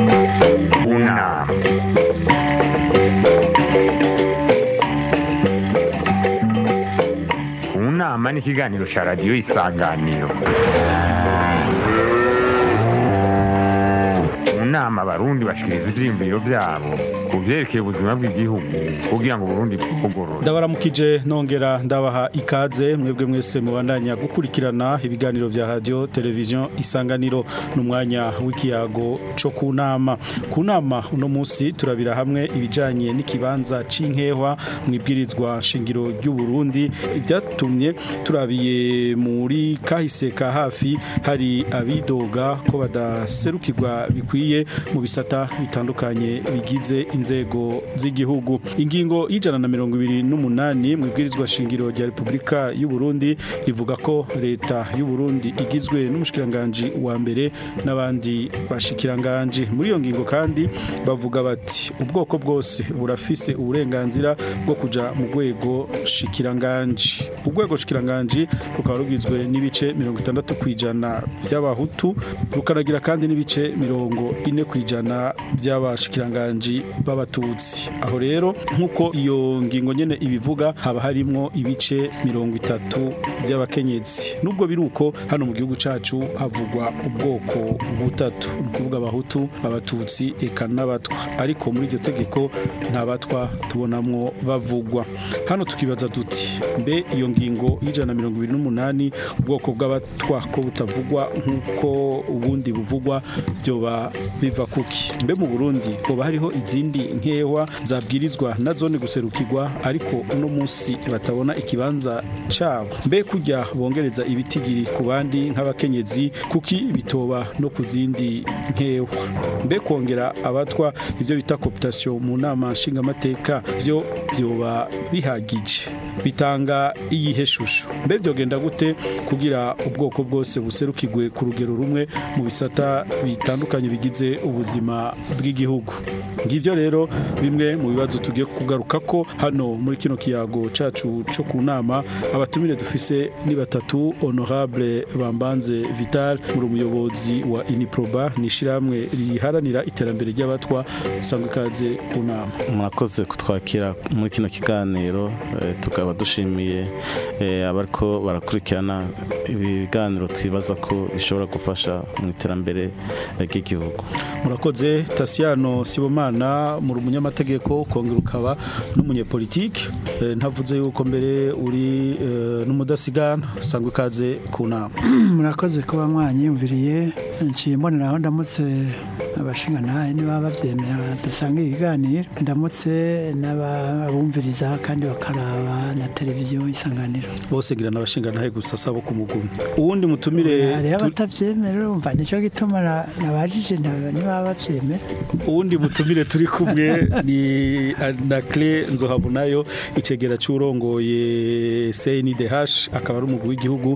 Una. Unama ni ikiganiro cya radiyo isanganiro mu nama abarundi bashikiriza ivyiyumviro vyabo ku vyerekeye ubuzima bw'igihugu kugira ngo uburundi bwugorore ndabaramukije nongera ndabaha ikaze mwebwe mwese mubandanya gukurikirana ibiganiro vya radio televiziyo isanganiro n'umwanya w'ikiyago co ku nama ku nama uno munsi turabira hamwe ibijanye n'ikibanza c'inkehwa mu ibwirizwa shingiro ry'u Burundi ibyatumye turabiye muri kahise ka hafi hari abidoga ko badaserukirwa bikwiye mu bisata bitandukanye bigize inzego z'igihugu ingingo y'ijana na mirongo ibiri n'umunani mu ibwirizwa shingiro rya repubulika y'u Burundi rivuga ko leta y'u Burundi igizwe n'umushikiranganji wa mbere n'abandi bashikiranganji muri iyo ngingo kandi bavuga bati ubwoko bwose burafise uburenganzira bwo kuja mu rwego shikiranganji urwego shikiranganji rukaba rugizwe n'ibice mirongo itandatu ku ijana by'abahutu rukanagira kandi n'ibice mirongo ine ku ijana by'abashikiranganji b'abatutsi aho rero nk'uko iyo ngingo nyene ibivuga haba harimwo ibice mirongo itatu by'abakenyezi nubwo biri uko hano mu gihugu cacu havugwa ubwoko butatu ni ukuvuga abahutu abatutsi eka n'abatwa ariko muri iryo tegeko nta batwa tubonamwo bavugwa hano tukibaza duti mbe iyo ngingo y'ijana na mirongo ibiri n'umunani ubwoko bw'abatwa ko butavugwa nk'uko ubundi buvugwa byoba biva kuki mbe mu burundi hoba hariho izindi nkewa zabwirizwa na zone guserukirwa ariko uno munsi batabona ikibanza cabo mbe kujya bongereza ibitigiri ku bandi nk'abakenyezi kuki bitoba no ku zindi nkewa mbe kongera abatwa ibyo bita cooptation mu nama nshingamateka byo byoba bihagije bitanga iyihe shusho mbe byogenda gute kugira ubwoko bwose buserukirwe ku rugero rumwe mu bisata bitandukanye bigize ubuzima bw'igihugu ngivyo rero bimwe mu bibazo tugiye kugaruka ko hano muri kino kiyago cacu co ku nama abatumire dufise ni batatu honorable bambanze vital muri umuyobozi wa iniproba ni ishyirahamwe riharanira iterambere ry'abatwa sangwa ikaze ku nama murakoze kutwakira muri kino kiganiro eh, tukaba dushimiye eh, abariko barakurikirana ibiganiro twibaza ko bishobora gufasha mu iterambere eh, ry'igihugu murakoze Tasiano Sibomana muri umunyamategeko kongera ukaba n'umunyepolitike Eh, ntavuze yuko mbere uri eh, n'umudasigana sangwa ikaze ku nama murakoze kuba mwanyiyumviriye nciye mboneraho ndamutse abashingantahe niba babyemera dusanga ibiganiro ndamutse n'abumviriza kandi bakaraba na televiziyo isanganiro bose ngira n'abashingantahe gusa sabo ku mugumi uwundi mutumire hariho tu- abatabyemera urumva nicyo gituma na- nabajije nta- niba babyemera uwundi mutumire turi kumwe ni Anacle Nzohabunayo icegera c'urongoye CNDH akaba ari umugwi w'igihugu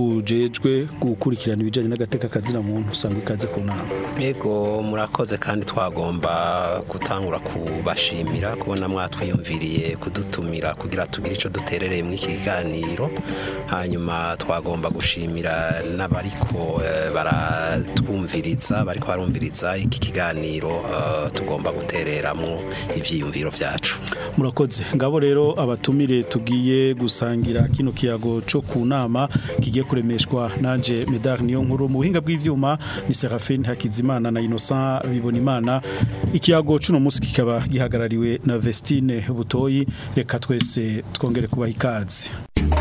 ujejwe gukurikirana ibijanye n'agateka kazina muntu sangwa ikaze ku nama Yego murakoze kandi twagomba gutangura kubashimira kubona mwatwiyumviriye kudutumira kugira tugire icyo duterereye muri iki kiganiro hanyuma twagomba gushimira n'abariko eh, baratwumviriza bariko barumviriza iki kiganiro eh, tugomba gutereramo ivyiyumviro vyacu murakoze ngabo rero abatumire tugiye gusangira kino kiyago co ku nama kigiye kuremeshwa nanje medar niyo nkuru mu buhinga bw'ivyuma ni Serafine Hakizimana na Innocent Bibonimana ikiyago cuno musi kikaba gihagarariwe na Vestine Butoyi reka twese twongere kubaha ikaze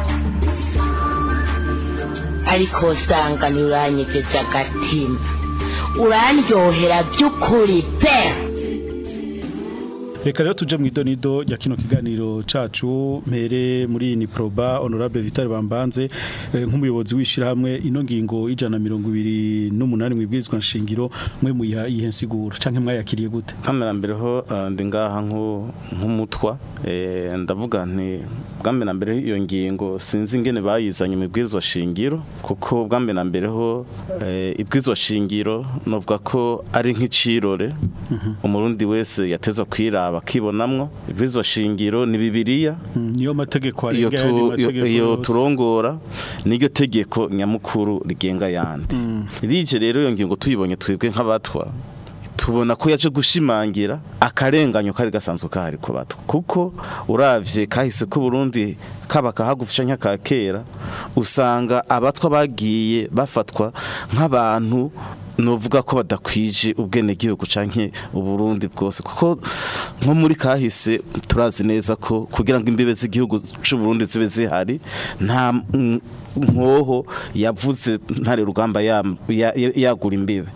ariko usanga ntiuranyegeje agatima urandyohera by'ukuri pe reka rero tuje mu idonido ya kino kiganiro cacu mpere muri ni proba honorable Vital Bambanze eh, nk'umuyobozi w'ishirahamwe ino ngingo ijana na mirongo ibiri n'umunani mu ibwirizwa nshingiro mwe muyiha iyihe nsiguro canke mwayakiriye gute kamera mbere ho eh, ndi ngaha nku- nk'umutwa eh, ndavuga nti bwambe na mbere iyo ngingo sinzi ingene bayizanye mu ibwirizwa shingiro kuko bwambe na mbere ho eh, ibwirizwa shingiro novuga ko ari nk'icirore umurundi wese yatezwa kwiraba akibonamwo ibwirizwa shingiro ni bibiliya Mm, niyo mategeko iyo arenga ayandi tu- mategeko iyo- iyo yose. turongora niryo tegeko nyamukuru rigenga yandi rije rero iyo ngingo tuyibonye twebwe nk'abatwa tubona ko yaje gushimangira akarenganyo kari gasanzwe kahari ku bato kuko uravye kahise ko Burundi kaba kahagufisha nk'aka kera usanga abatwa bagiye bafatwa nk'abantu novuga ko badakwije ubwene gihugu canke uburundi bwose kuko nko muri kahise turazi neza ko kugira ngo imbibe z'igihugu c'u Burundi zibe zihari nta mm, nkoho yavuze ntare rugamba yam- ya- ya- yagura imbibe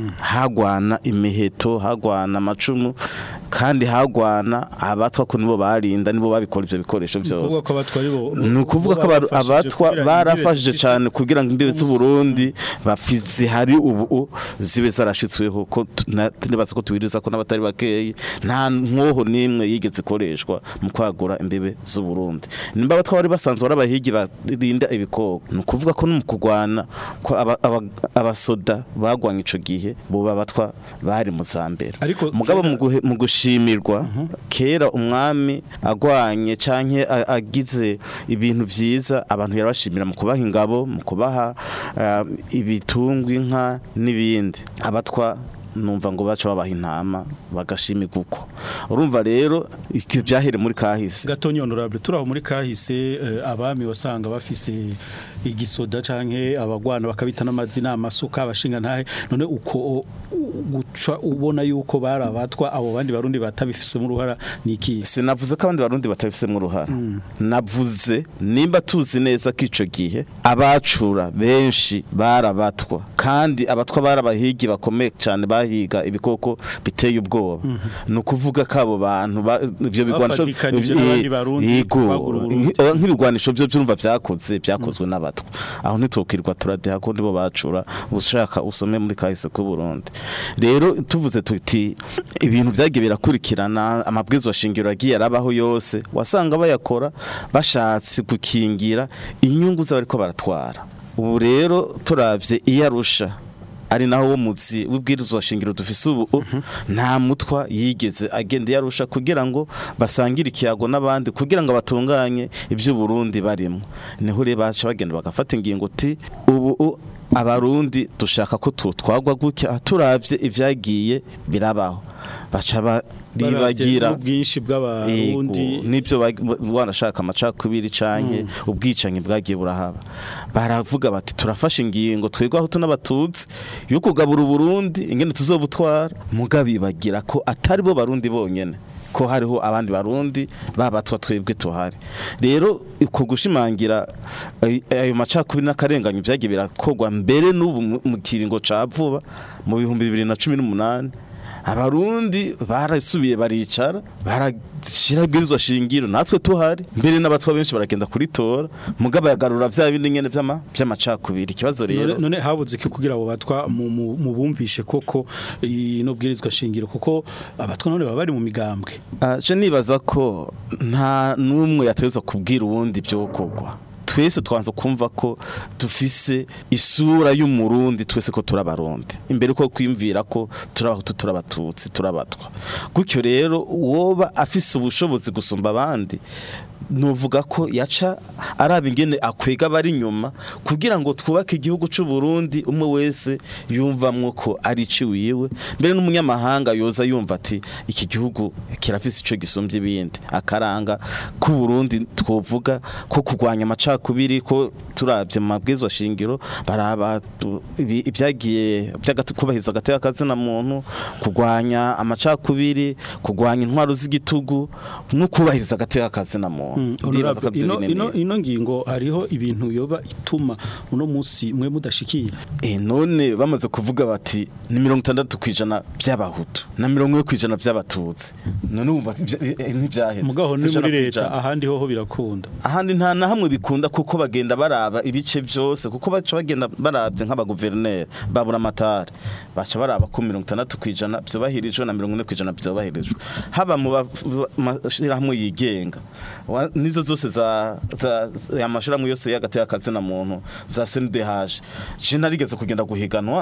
hagwana imiheto hagwana amacumu kandi hagwana abatwa ko nibo barinda nibo babikora ivyo bikoresho Ukuvuga byose ko abatwa ari bo ni ukuvuga ko aba- abatwa barafashije cyane kugira ngo imbibe z'uburundi bafize hari ubu zibe zarashitsweho ko tu- na- nibaza ko tubiriza ko n'abatari bakeyi nta nkoho n'imwe yigeze ikoreshwa mu kwagura imbibe z'uburundi nimba abatwa bari basanzwe ari abahigi barinda ibikoko ni ukuvuga ko no mu kurwana ko aba- aba- abasoda bagwanye ico gihe bo babatwa bari mu za mbere Ariko mugabo kera- mu guhe- mu gushimirwa kera umwami agwanye canke a- agize ibintu vyiza abantu yarabashimira mu kubaha ingabo mu kubaha eh, ibitungwa inka n'ibindi abatwa numva ngo baca babaha intama bagashimirwa uko urumva rero ibyo byahere muri kahise gatonyi honorable turaho muri kahise eh, abami wasanga bafise igisoda canke abagwana bakabita n'amazina amasuka abashinga ntahe none uko o- u- guca ubona yuko bari abatwa abo bandi barundi batabifise mu ruhara niki sinavuze ko abandi barundi batabifisemo uruhara navuze nimba tuzi neza ko ico gihe abacura benshi barabatwa kandi abatwa barabahigi bakomeye cyane bahiga ibikoko biteye ubwoba ni ukuvuga ko abo bantu ba- ivyo bigwanisho Bafatikanije n'abandi Barundi Yego, bagura Uburundi. nk- nk'ibigwanisho byo byumva byakoze byakozwe n'abatwa aho ntitwokirwa turadeha ko nibo bacura ushaka usome muri kahise ku Burundi rero tuvuze tuti ibintu byagiye birakurikirana amabwiriza shingiro yagiye arabaho yose wasanga bayakora bashatse gukingira inyungu z'abariko baratwara ubu rero turavye iyo arusha ari naho wo muzi w'ibwirizwa shingiro dufise ubu nta mutwa yigeze agenda yarusha kugira ngo basangire ikiyago n'abandi kugira ngo batunganye ibyo Burundi barimo niho rero baca bagenda bagafata ingingo uti ubu u- abarundi dushaka ko tutwagwa gutya turavye ivyagiye birabaho baca baribagira ubwinshi bw'abarundi Yego, nibyo bag- wanashaka amacakubiri canke ubwicanyi bwagiye burahaba baravuga bati turafashe ingingo twebwe aho tunabatutsi yo kugabura uburundi ingene tuzobutwara mugabibagira ko atari bo barundi bonyene ko hariho abandi barundi babatwa twebwe tuhari rero uko gushimangira ay- ayo macakubiri n'akarenganyo byagiye birakorwa mbere n'ubu mu- mu kiringo ca vuba mu bihumbi bibiri na cumi n'umunani abarundi barasubiye baricara barashira ibwirizwa shingiro natwe tuhari mbere n'abatwa benshi baragenda kuritora mugabo yagarura vya bindi nyene vy'ama vy'amacakubiri ikibazo rero none none habuze iki kugira abo batwa mu- mu mu bumvishe koko ino bwirizwa shingiro kuko abatwa none baba bari mu migambwe aje nibaza ko nta n'umwe yategetswe kubwira uwundi byo kogwa twese twanze kumva ko dufise isura y'umurundi twese ko turabarundi imbere ko kwimvira ko turabahutu turabatutsi turabatwa gutyo rero uwoba afise ubushobozi gusumba abandi nuvuga ko yaca araba ingene akwega bari inyuma kugira ngo twubake igihugu c'u Burundi umwe wese yumvamwo ko ari ciwiwe mbere n'umunyamahanga yoza yumva ati iki gihugu kirafise ico gisumbye ibindi akaranga ku Burundi twovuga ko kurwanya amacakubiri ko turavye mu mabwizwa shingiro baraba tu- ibi- ibyagiye by'agatubahiriza agateka kazina muntu kurwanya amacakubiri kurwanya intwaro z'igitugu no kubahiriza agateka kazina muntu Ndibaza ko Honorable, arivyo ino, binini. ino, ino ngingo hariho ibintu yoba ituma uno munsi mwe mudashikira Eh, none bamaze kuvuga bati ni mirongo itandatu ku ijana by'abahutu na mirongo ine ku ijana by'abatutsi none wumva ibya- eh, ntibyaheze mugaho ni Si ijana muri ku leta ijana. ahandi hoho birakunda ahandi nta na hamwe bikunda kuko bagenda baraba ibice byose kuko baca bagenda barabye nk'abaguverineri babura amatari baca baraba ko mirongo itandatu ku ijana byubahirijwe na mirongo ine ku ijana byubahirijwe haba mu ba- mashyirahamwe yigenga wa- nizo zose za za- za- amashyirahamwe yose y'agateka kazina muntu za CNDH je narigeze kugenda guhiganwa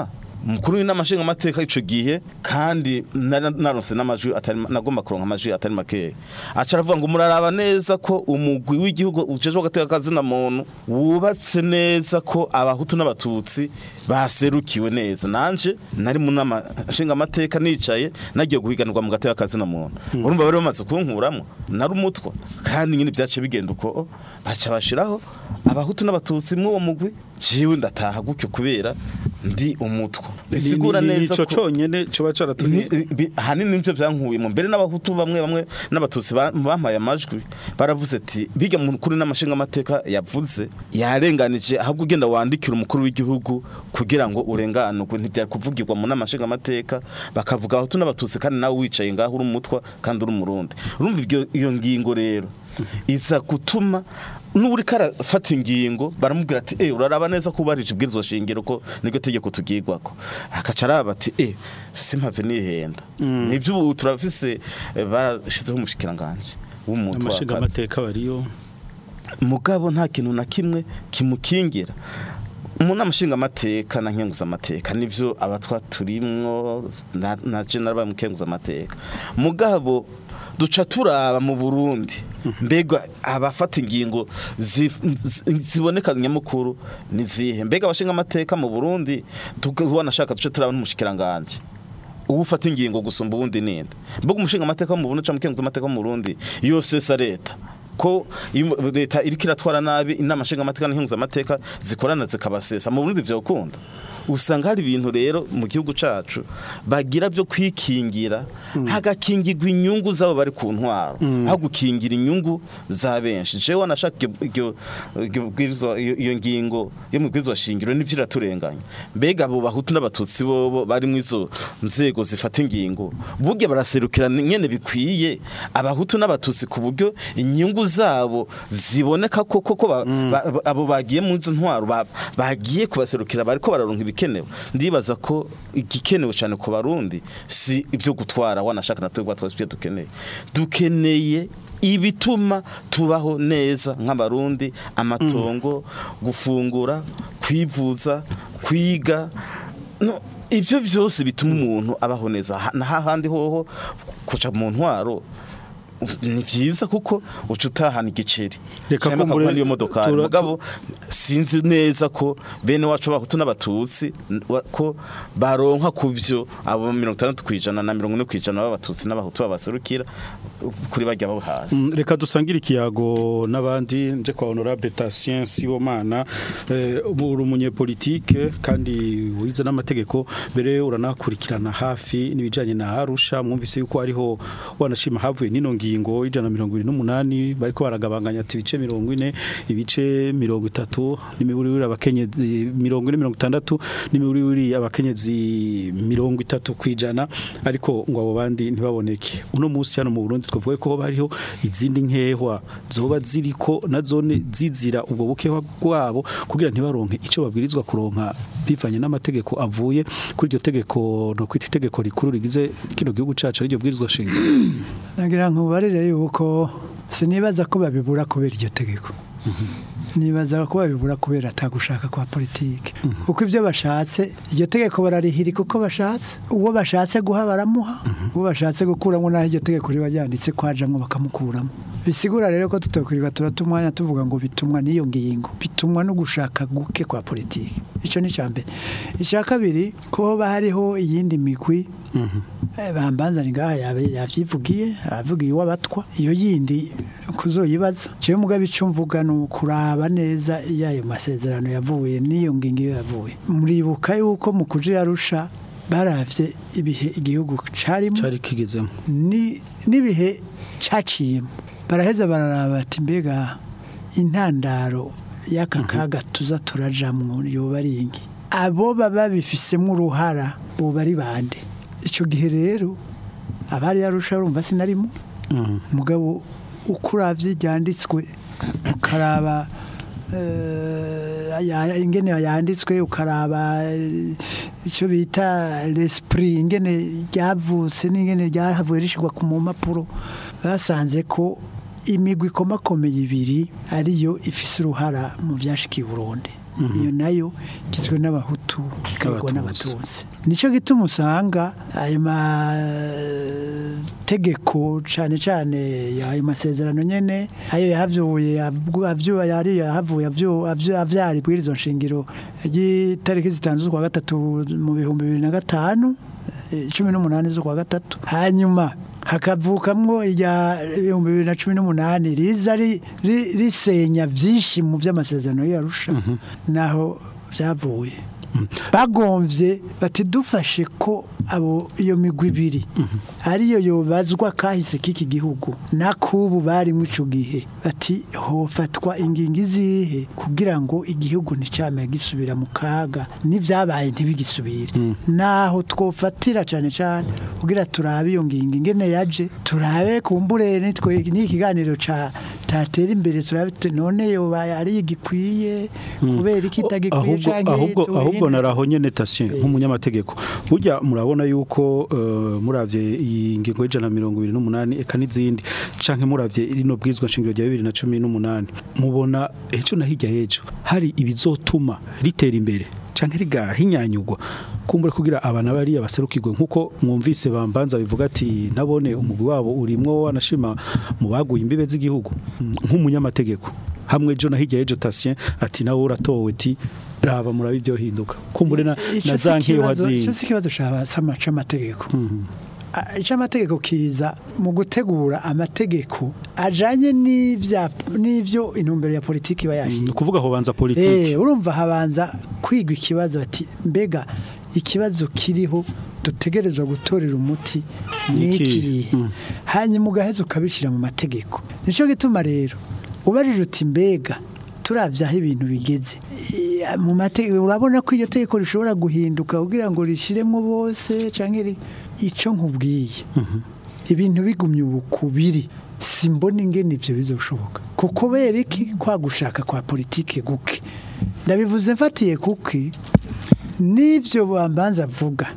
umukuru w'inama nshingamateka ico gihe kandi nari naronse n'amajwi atari nagomba kuronka amajwi atari makeya aca aravuga ngo muraraba neza ko umugwi w'igihugu ujejwe agateka kazina muntu wubatse neza ko abahutu n'abatutsi baserukiwe neza nanje nari mu nama nshingamateka nicaye nagiye guhiganirwa mu gateka kazina muntu urumva bari bamaze kunkuramo nari umutwa kandi nyine byace bigenda uko baca bashiraho abahutu n'abatutsi mw'uwo mugwi jewe ndataha gutyo kubera ndi umutwa bisigura Ni- ni- ni neza ico ko conyene coba caratumye Ni- bi- ahanini nivyo vyankuyemo mbere n'abahutu bamwe bamwe n'abatutsi ba- bampaye amajwi baravuze ati biga mukuru n'amashinga amateka yavuze yarenganije ahubwo ugenda wandikira umukuru w'igihugu kugira ngo urenganurwe ntibyari kuvugirwa mu n'amashinga amateka bakavuga abahutu n'abatutsi kandi nawe wicaye ngaho uri umutwa kandi uri umurundi urumva ibyo- iyo ngingo rero iza gutuma n'uri karafata ingingo baramubwira ati eh uraraba neza ko ubarije ibwirizwa shingiro ko niryo tegeko tugirwako akaca araba ati eh simpave nihenda nibyo ubu turafise eh, barashizeho umushikiranganje w'umuntu amashinga w'akazi. amateka bariyo mugabo nta kintu na kimwe kimukingira umuntu amashinga amateka na nkenguza amateka nivyo abatwa turimwo na, na general bamukenguza amateka mugabo duca turaba mu Burundi mbega abafata ingingo zif- zi- ziboneka nyamukuru ni zihe mbega abashinga amateka mu Burundi tukabona shaka duce turaba n'umushikiranganje ubu ufata ingingo gusumba ubundi ninde mbega umushinga amateka wo mu Burundi cyangwa umukenguza amateka wo mu Burundi yose sa leta ko iyo leta iriko iratwara nabi inama nshinga amateka n'inkunguza amateka zikorana zikabasesa mu Burundi vyokunda usanga hari ibintu rero mu gihugu cacu bagira byo kwikingira hagakingirwa inyungu zabo bari ku ntwaro aho gukingira inyungu za benshi jewe wanashaka iryo- iryo bwirizwa- iyo iyo ngingo yo mu bwirizwa shingiro nivyo iraturenganya mbega abo bahutu n'abatutsi bobo bari mu izo nzego zifata ingingo burya baraserukira nyene bikwiye abahutu n'abatutsi ku buryo inyungu zabo ziboneka ko koko ba- ba- ba- abo bagiye mu izo ntwaro ba- bagiye kubaserukira bariko bararonka ibikenewe ndibaza ko igikenewe cyane ku barundi si ibyo gutwara wanashaka na twebwe twese ibyo dukeneye dukeneye ibituma tubaho neza nk'abarundi amatongo gufungura kwivuza kwiga no, ibyo byose bituma umuntu abaho neza Ha- na hahandi hoho kuca mu ntwaro ni byiza kuko uca utahana igiceri Reka Cyangwa kumbure bakaguha n'iyo modokari tura- mugabo sinzi neza ko bene wacu bahutu n'abatutsi n- wa- ko baronka ku byo abo mirongo itandatu ku ijana na mirongo ine ku ijana b'abatutsi n'abahutu babaserukira kuri bajya bo hasi Mm, reka dusangire ikiyago n'abandi nje kwa honorable Tatien Sibomana eh, uri umunyepolitike kandi wize n'amategeko mbere uranakurikirana hafi n'ibijanye na Arusha mwumvise yuko ariho wanashima havuye nino ngingo ijana na mirongo ibiri n'umunani bariko baragabanganya ati ibice mirongo ine ibice mirongo itatu n'imiburiburi abakenyezi mirongo ine mirongo itandatu n'imiburiburi abakenyezi mirongo itatu kwijana ariko ngo abo bandi ntibaboneke uno munsi hano mu Burundi twavuga ko bariho izindi nkehwa zoba ziriko na zone zizira ubwo bukehwa bwabo kugira ntibaronke ico babwirizwa kuronka bivanye n'amategeko avuye kuri iryo tegeko no kwita itegeko rikuru rigize kino gihugu cacu ari ryo bwirizwa shingiro nagira ngo ubarire yuko sinibaza ko babibura kubera iryo tegeko nibaza ko babibura kubera atagushaka kwa politike kuko ibyo bashatse iryo tegeko bararihiri kuko bashatse uwo bashatse guha baramuha uwo bashatse gukuramo naho iryo tegeko riba ryanditse kwajamwo bakamukuramo bisigura rero ko tutakwirirwa turata umwanya tuvuga ngo bitumwa n'iyo ngingo bitumwa no gushaka guke kwa politike icyo ni icya mbere icya kabiri ko hoba hariho iyindi migwi Eh, bambanzani ngaha yabe- yavyivugiye avugiye uwabatwa iyo yindi kuzoyibaza jewe mugabe ico mvuga ni ukuraba neza iyo ayo masezerano yavuye n'iyo ngingo iyo yavuye muribuka yuko mu kuja yarusha baravye ibihe igihugu carimo cari kigezemo ni- n'ibihe caciyemo baraheza bararaba ati mbega intandaro y'aka kaga tuza turajamwo yoba ari ingi abo baba bifisemo uruhara boba ari bande icyo gihe rero abari yarusha urumva sinarimo mugabo uko uravye ryanditswe ukaraba eh, ya- ingene yanditswe ukaraba eh, icyo bita l'esprit ingene ryavutse n'ingene ryahavuye rishirwa ku mu mpapuro basanze ko imigwi ikomakomeye ibiri ariyo ifise uruhara mu byashikiye Burundi iyo nayo igizwe n'abahutu ikagwa N'Abatutsi. n'abatutsi nicyo gituma usanga ayo mategeko cyane cyane ayo masezerano nyene ayo yahavuye abwu- avyu- yari yahavuye avyu- avyu- avyara ibwirizwa nshingiro ry'itariki zitanu z'ukwa gatatu mu bihumbi bibiri na gatanu eh, cumi n'umunani z'ukwa gatatu hanyuma hakavukamwo irya ibihumbi bibiri na cumi n'umunani riza ri- ri- risenya byinshi mu by'amasezerano yarusha naho byavuye bagomvye bati dufashe ko abo iyo migwi ibiri ariyo yobazwa kahise k'iki gihugu nakubu bari mu ico gihe bati hofatwa ingingo izihe kugira ngo igihugu nticame gisubira mu kaga n'ivyabaye ntibigisubire naho twofatira cane cane kugira turabe iyo ngingo ingene yaje turabe kumbure nitwe n'ikiganiro ca tatera imbere turabe tuti none yobaye ari igikwiye kubera iki itagikwiye ahubwo canke ahubwo tubihinduke? ahubwo naraho nyene tasien nk'umunyamategeko burya murabona yuko uh, muravye iyi ngingo y'ijana na mirongo ibiri n'umunani eka n'izindi canke muravye rino bwizwa nshingiro rya bibiri na cumi n'umunani mubona ejo na hirya y'ejo hari ibizotuma ritera imbere canke rigahinyanyugwa kumbure kugira abana bariya baserukirwe nkuko mwumvise bambanza bivuga ati nabone umugwi wabo urimwo wanashima mu baguye imbibe z'igihugu Mm, nk'umunyamategeko hamwe ejo na hirya y'ejo tasien ati nawe uratowe ti raba murabe ibyo hinduka kumbure na, Ico na si za nkeyo ikibazo- hazi ico si ikibazo c'amategeko ic'amategeko kiza mu gutegura amategeko ajanye n'ivya- n'ivyo intumbero ya politiki iba ni yashinze ukuvuga aho banza politiki Eh, urumva habanza kwigwa ikibazo bati mbega ikibazo kiriho dutegerezwa gutorera umuti Ni iki? n'ikirihe hanyuma ugaheza ukabishyira mu mategeko nicyo gituma rero ubajije uti mbega turabye aho ibintu bigeze Eh, mu mategeko urabona ko iryo tegeko rishobora guhinduka kugira ngo rishyiremo bose cyangwa iri- icyo nkubwiye ibintu bigumye ubu kubiri simbona ingene ivyo bizoshoboka kuko kubera iki kwa gushaka kwa politike guke ndabivuze mfatiye kuki n'ivyo bambanza avuga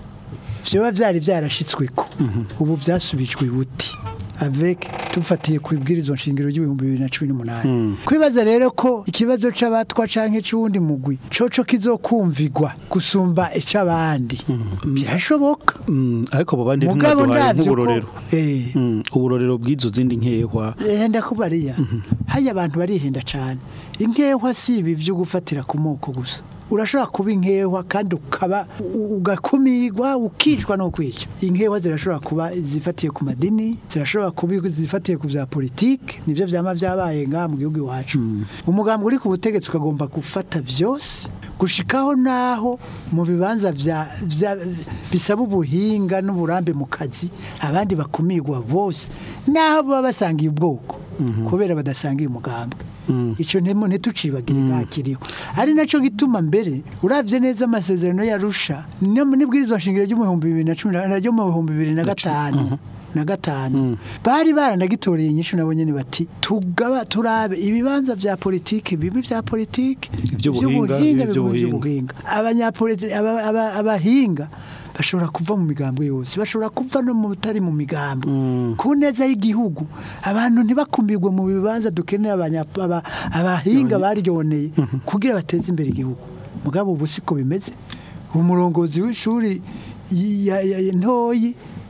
vyoba vyari vyarashitsweko ubu vyasubijwe buti avec tufatiye ku ibwirizwa nshingiro ry'ibihumbi bibiri na cumi n'umunani kwibaza rero ko ikibazo c'abatwa canke c'uwundi mugwi coco kizokumvigwa gusumba ic'abandi birashoboka Mm, ariko abo bandi mugabo ntimwaduhaye ndavyo ko nk'uburorero eh Mm, uburorero bw'izo zindi nkehwa henda kubariya haya abantu barihenda cyane inkehwa si ibi byo gufatira ku moko gusa urashobora kuba inkehwa kandi ukaba u- ugakumirwa ukicwa no kwica inkehwa zirashobora kuba zifatiye ku madini zirashobora kuba zifatiye ku bya politiki nibyo byama byabaye ngaha mu gihugu iwacu umugambi uri ku butegetsi ukagomba gufata byose gushikaho naho mu bibanza vya vya- bisaba ubuhinga n'uburambe mu kazi abandi bakumirwa bose naho baba basangiye ubwoko kubera badasangiye umugambwe icyo ntimo ntitucibagire ntakiriho ari nacyo gituma mbere uravye neza amasezerano yarusha n'ibwirizwa nshingiro ry'umuhumbi bibiri na cumi na ryo mu bihumbi bibiri na gatanu na gatanu bari baranagitoreye inyishu nabo nyene bati tugaba turabe ibibanza vya politike bibi vya politike Ivy'ubuhinga, ivy'ubuhinga bibi bibi vy'ubuhinga. vy'ubuhinga abanyapolitiki aba- aba- abahinga bashobora kuva mu migambwe yose bashobora kuva no mu bitari mu migambo ku neza y'igihugu abantu ntibakumirwe mu bibanza dukeneye abanya- aba- abahinga baryoneye kugira bateze imbere igihugu mugabo ubu siko bimeze umurongozi w'ishuri y- ya- ya- ya- ntoyi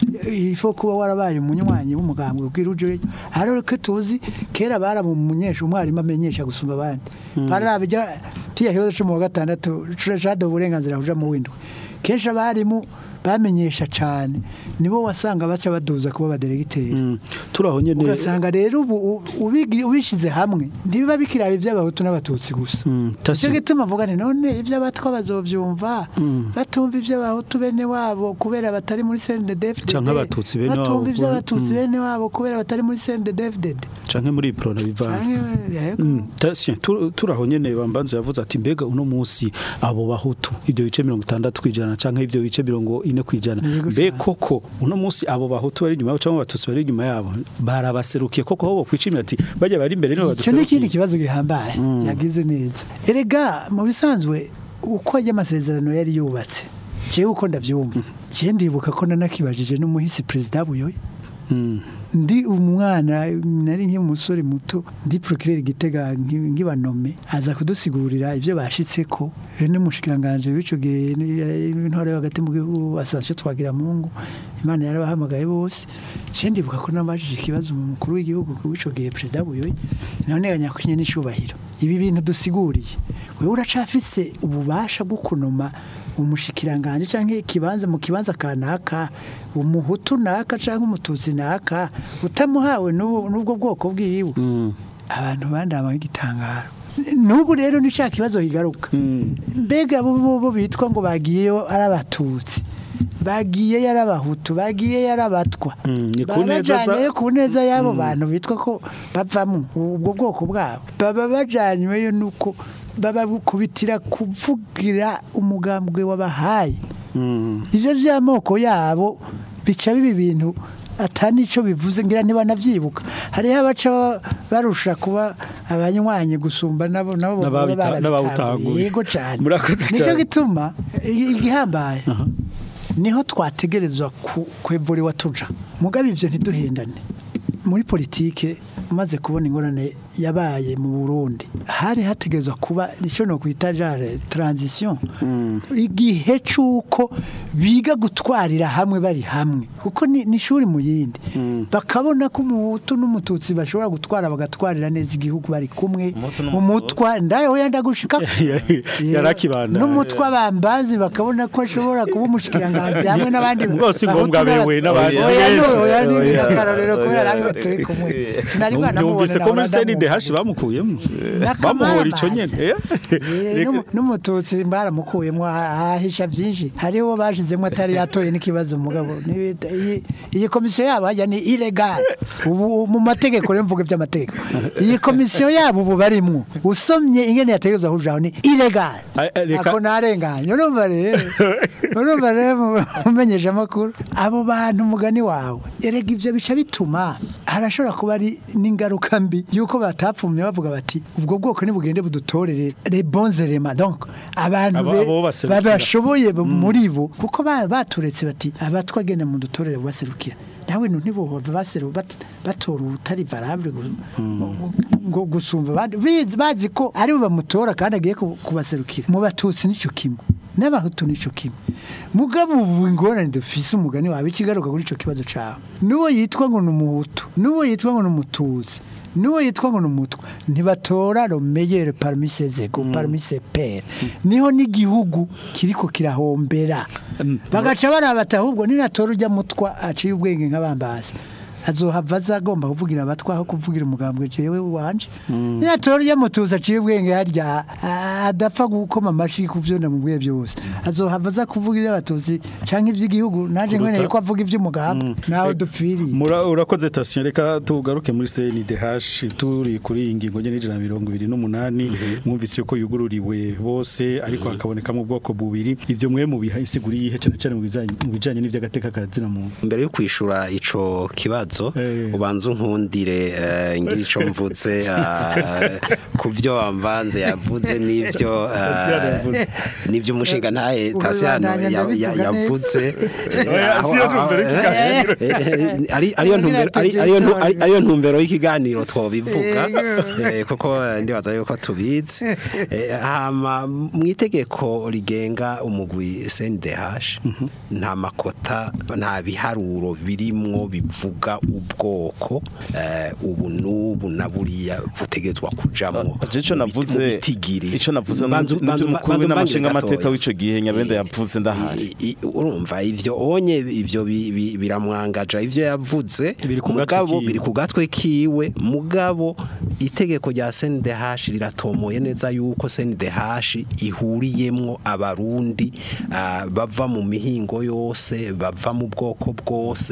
ifo kuba warabaye umunywanyi w'umugambwe ubwira uje ariko ko tuzi kera baramumenyesha umwarimu amenyesha gusumba abandi barabijya tiya kibazo cyo mu wa gatandatu shado uburenganzira buja mu windwe kenshi abarimu bamenyesha cyane nibo wasanga baca baduza kuba abaderegiteri Mm, turaho nyene ugasanga rero ubu u- ubigi- ubishize hamwe ntibiba bikiraba iby'abahutu n'abatutsi gusa Mm, tasi- nicyo gituma mvuga nti none iby'abatwa bazovyumva batumva iby'abahutu bene wabo kubera batari muri CNDD-FDD Canke abatutsi bene wabo batumva kubera- iby'abatutsi bene wabo kubera batari muri CNDD-FDD canke muri prona bivana Canke, yego. Mm, Tasien, tu- turaho nyene bambanze yavuze ati mbega uno musi abo bahutu ibyo bice mirongo itandatu kwijana canke ibyo bice mirongo ine kwijana Yego mbe cane. koko uno musi abo bahutu bari inyuma yabo canke abatutsi bari inyuma yabo barabaserukiye koko aho bokwicimira ati bajya bari imbere nibo icyo ni ikindi baduserukiye kibazo gihambaye yagize neza erega mu bisanzwe uko ajya amasezerano yari yubatse jewe uko ndabyumva jewe ndibuka ko nanakibajije n'umuhisi perezida buyoye ndi umwana nari nk'umusore muto ndi procureur gitega nki- nkibanome aza kudusigurira ibyo bashitse ko n'umushikiranganje w'ico gihe ni- intore hagati mu gihugu asanzwe twagira mungu imana yarabahamagaye bose je ndibuka ko nabajije ikibazo mu mukuru w'igihugu w'ico gihe perezida buyoyi none ganyakunye n'icubahiro ibi bintu dusiguriye wewe uracafise ububasha bwo kunoma umushikiranganje canke ikibanza mu kibanza kanaka umuhutu naka canke umututsi naka utamuhawe n'ubu- n'ubwo bwoko bwiwe abantu bandama igitangaro n'ubu rero ni cya kibazo kigaruka mbega bo bo- bo bitwa ngo bagiyeyo ari abatutsi bagiye ari abahutu bagiye ari abatwa Mm, ni ku neza za- babajyanyeyo ku neza y'abo bantu bitwa ko bavamo ubwo bwoko bwabo baba bajyanyweyo nuko babakubitira kuvugira umugambwe wabahaye ibyo by'amoko yabo bica biba ibintu atari nicyo bivuze ngira ntibanabyibuka hariho abaca barusha kuba abanywanyi gusumba nabo nabo baba N'ababita- barabitahuye. n'abawutanguye. yego cyane Murakoze nicyo cyane. gituma i- igihambaye niho twategerezwa ku- kwevuriwa tuja mugabe ivyo ntiduhendane muri politike umaze kubona ingorane yabaye mu Burundi hari hategerezwa kuba icyo no kwita jare transition igihe c'uko biga gutwarira hamwe bari hamwe kuko ni ni ishuri mu yindi bakabona ko umuhutu n'umututsi bashobora gutwara bagatwarira neza igihugu bari kumwe Umuhutu n'umututsi. umutwa ndayo yenda gushika Yarakibanda. n'umutwa bambazi bakabona ko ashobora kuba umushikiranganje hamwe n'abandi Rwose bahutu ngombwa n'aba- bewe n'abandi Oya, benshi. no, oya, ni Oya, akarorero kubera oya, ariwe turi kumwe sinari bwana numvise ko muri CNDH bamukuyemo bamuhora ico nyene Eh? N'umu- n'umututsi baramukuyemo ahisha byinshi hariho uwo bashizemo atari yatoye n'ikibazo mugabo Ni- iyi- iyi komisiyo yabo hajya ni ilegal ubu mu mategeko rero mvuga iby'amategeko iyi komisiyo yabo ubu barimwo usomye ingene yategerezwa kujaho ni ilegal Ay, ay, reka- ako narenganye urumva rero urumva rero mu- mumenyesha amakuru abo bantu umugani wawe erega ibyo bica bituma harashobora kuba ari n'ingaruka mbi yuko batapfumye bavuga bati ubwo bwoko nibugende budutorere les bons éléments donc abantu Abo- be- abo baserukira. babashoboye bo muri bo kuko ba- baturetse bati abatwa genda mu dutorere baserukira nawe no ntibohova baseru bat- batora utari valable gu- ngo gusumba abandi Bizi- bazi ko ari bo bamutora kandi agiye ku- kubaserukira mu batutsi nicyo kimwe n'abahutu nicyo kimwe mugabo ubu ingorane dufise umugani wawe ikigaruka kuri ico kibazo cawe n'uwo yitwa ngo ni umuhutu n'uwo yitwa ngo ni umututsi n'uwo yitwa ngo ni umutwa ntibatora romeyere parmi ses égaux parmi ses pairs niho n'igihugu kiriko kirahombera bagaca barabata ahubwo ninatora ujya mutwa aciye ubwenge nk'abambazi azohava azagomba kuvugira abatwa aho kuvugira umugambwe jewe wanje ninatora ujya mutuzi aciye ubwenge harya a- adapfa gukoma amashi ku vyo ndamubwiye byose azohava aza kuvuga iby'abatutsi canke iby'igihugu naje nkeneye ko avuga iby'umugambwe nawe dupfiriye Mura- urakoze tasiyo reka tugaruke muri CNDH turi kuri iyi ngingo nyene ijana na mirongo ibiri n'umunani mwumvise ko yugururiwe bose ariko hakabonekamo ubwoko bubiri ivyo mwe mubiha isiguri yihe cyane cyane mu bijanye mu bijanye n'ivy'agateka kazina muntu mbere yo kwishura ico kibazo Eh. ubanza unkundire eh, ngira ico mvuze eh, ku vyo wamvanze yavuze n'ivyo eh, Tasiyano yavuze. n'ivyo umushinga ntaye Ubu Tasiyano bandanya ya- ya- ndabivuga neza. yavuze eh, Oya, aho- siyo aho- ntumbero y'ikiganiro. eh, eh, ari- ariyo ntumbero ari- ariyo ntu- ari- ariyo ntumbero y'ikiganiro twobivuga eh, kuko eh, ndibaza yuko tubizi Eh, hama mu itegeko rigenga umugwi CNDH nta makota nta biharuro birimwo bivuga ubwoko eh, ubu n'ubu na buriya butegetswa kujamwo Je ico mu biti- mu navuze bitigiri ico navuze Banzu- banzu- n'umukuru banzu w'inamashinga mbangire amateka gatoya. w'ico gihe nyabenda yavuze ndahari I- i- urumva ivyo onye ivyo bi- bi- biramwangaja ivyo yavuze Biri ku gatwe mugabo kiwe. biri ku gatwe kiwe mugabo itegeko rya CNDH riratomoye neza yuko CNDH ihuriyemwo abarundi ah, bava mu mihingo yose bava mu bwoko bwose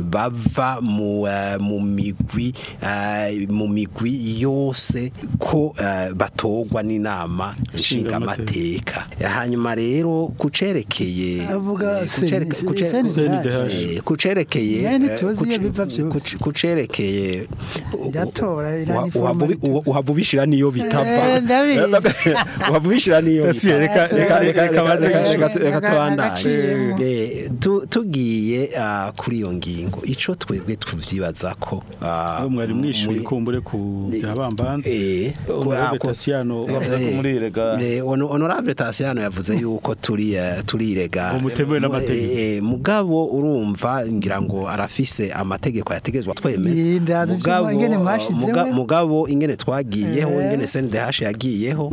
bava mu eh, mu migwi eh, mu migwi yose ko eh, batogwa n'inama nshingamateka hanyuma rero kucerekeye Avuga eh, kucereke- sen- kuce- sen- CNDH. eh, kucerekeye Yani eh, tuzi iyo kuce- biva vyose. kuce- kucerekeye Iratora, wa- iranifuza uhava ubi- uha- uhava ubishira niyo bitava Eh, ndabizi. uhava ubishira niyo Yasiye, bitava. reka- reka- reka- reka baze Reka- yishure. reka- reka tubandanye Agaciyemo. Eh, tu- tugiye ah, kuri iyo ngingo ico twebwe tuvyibaza ko ah, aho mwari mwishyuye muri- ikumbure ku bya bambanze Eh, Honorable ko- Tassiano bavuze ko Eh, muri irega eh, Hono- honorable Tassiano yavuze yuko turi eh, turirega Ngo mutemewe n'amategeko. Eh, eh, mugabo urumva ngira ngo arafise amategeko yategezwa twemeza Yinda, mugabo ingene mwashizeho. muga- mugabo ingene twagiyeho ingene CNDH yagiyeho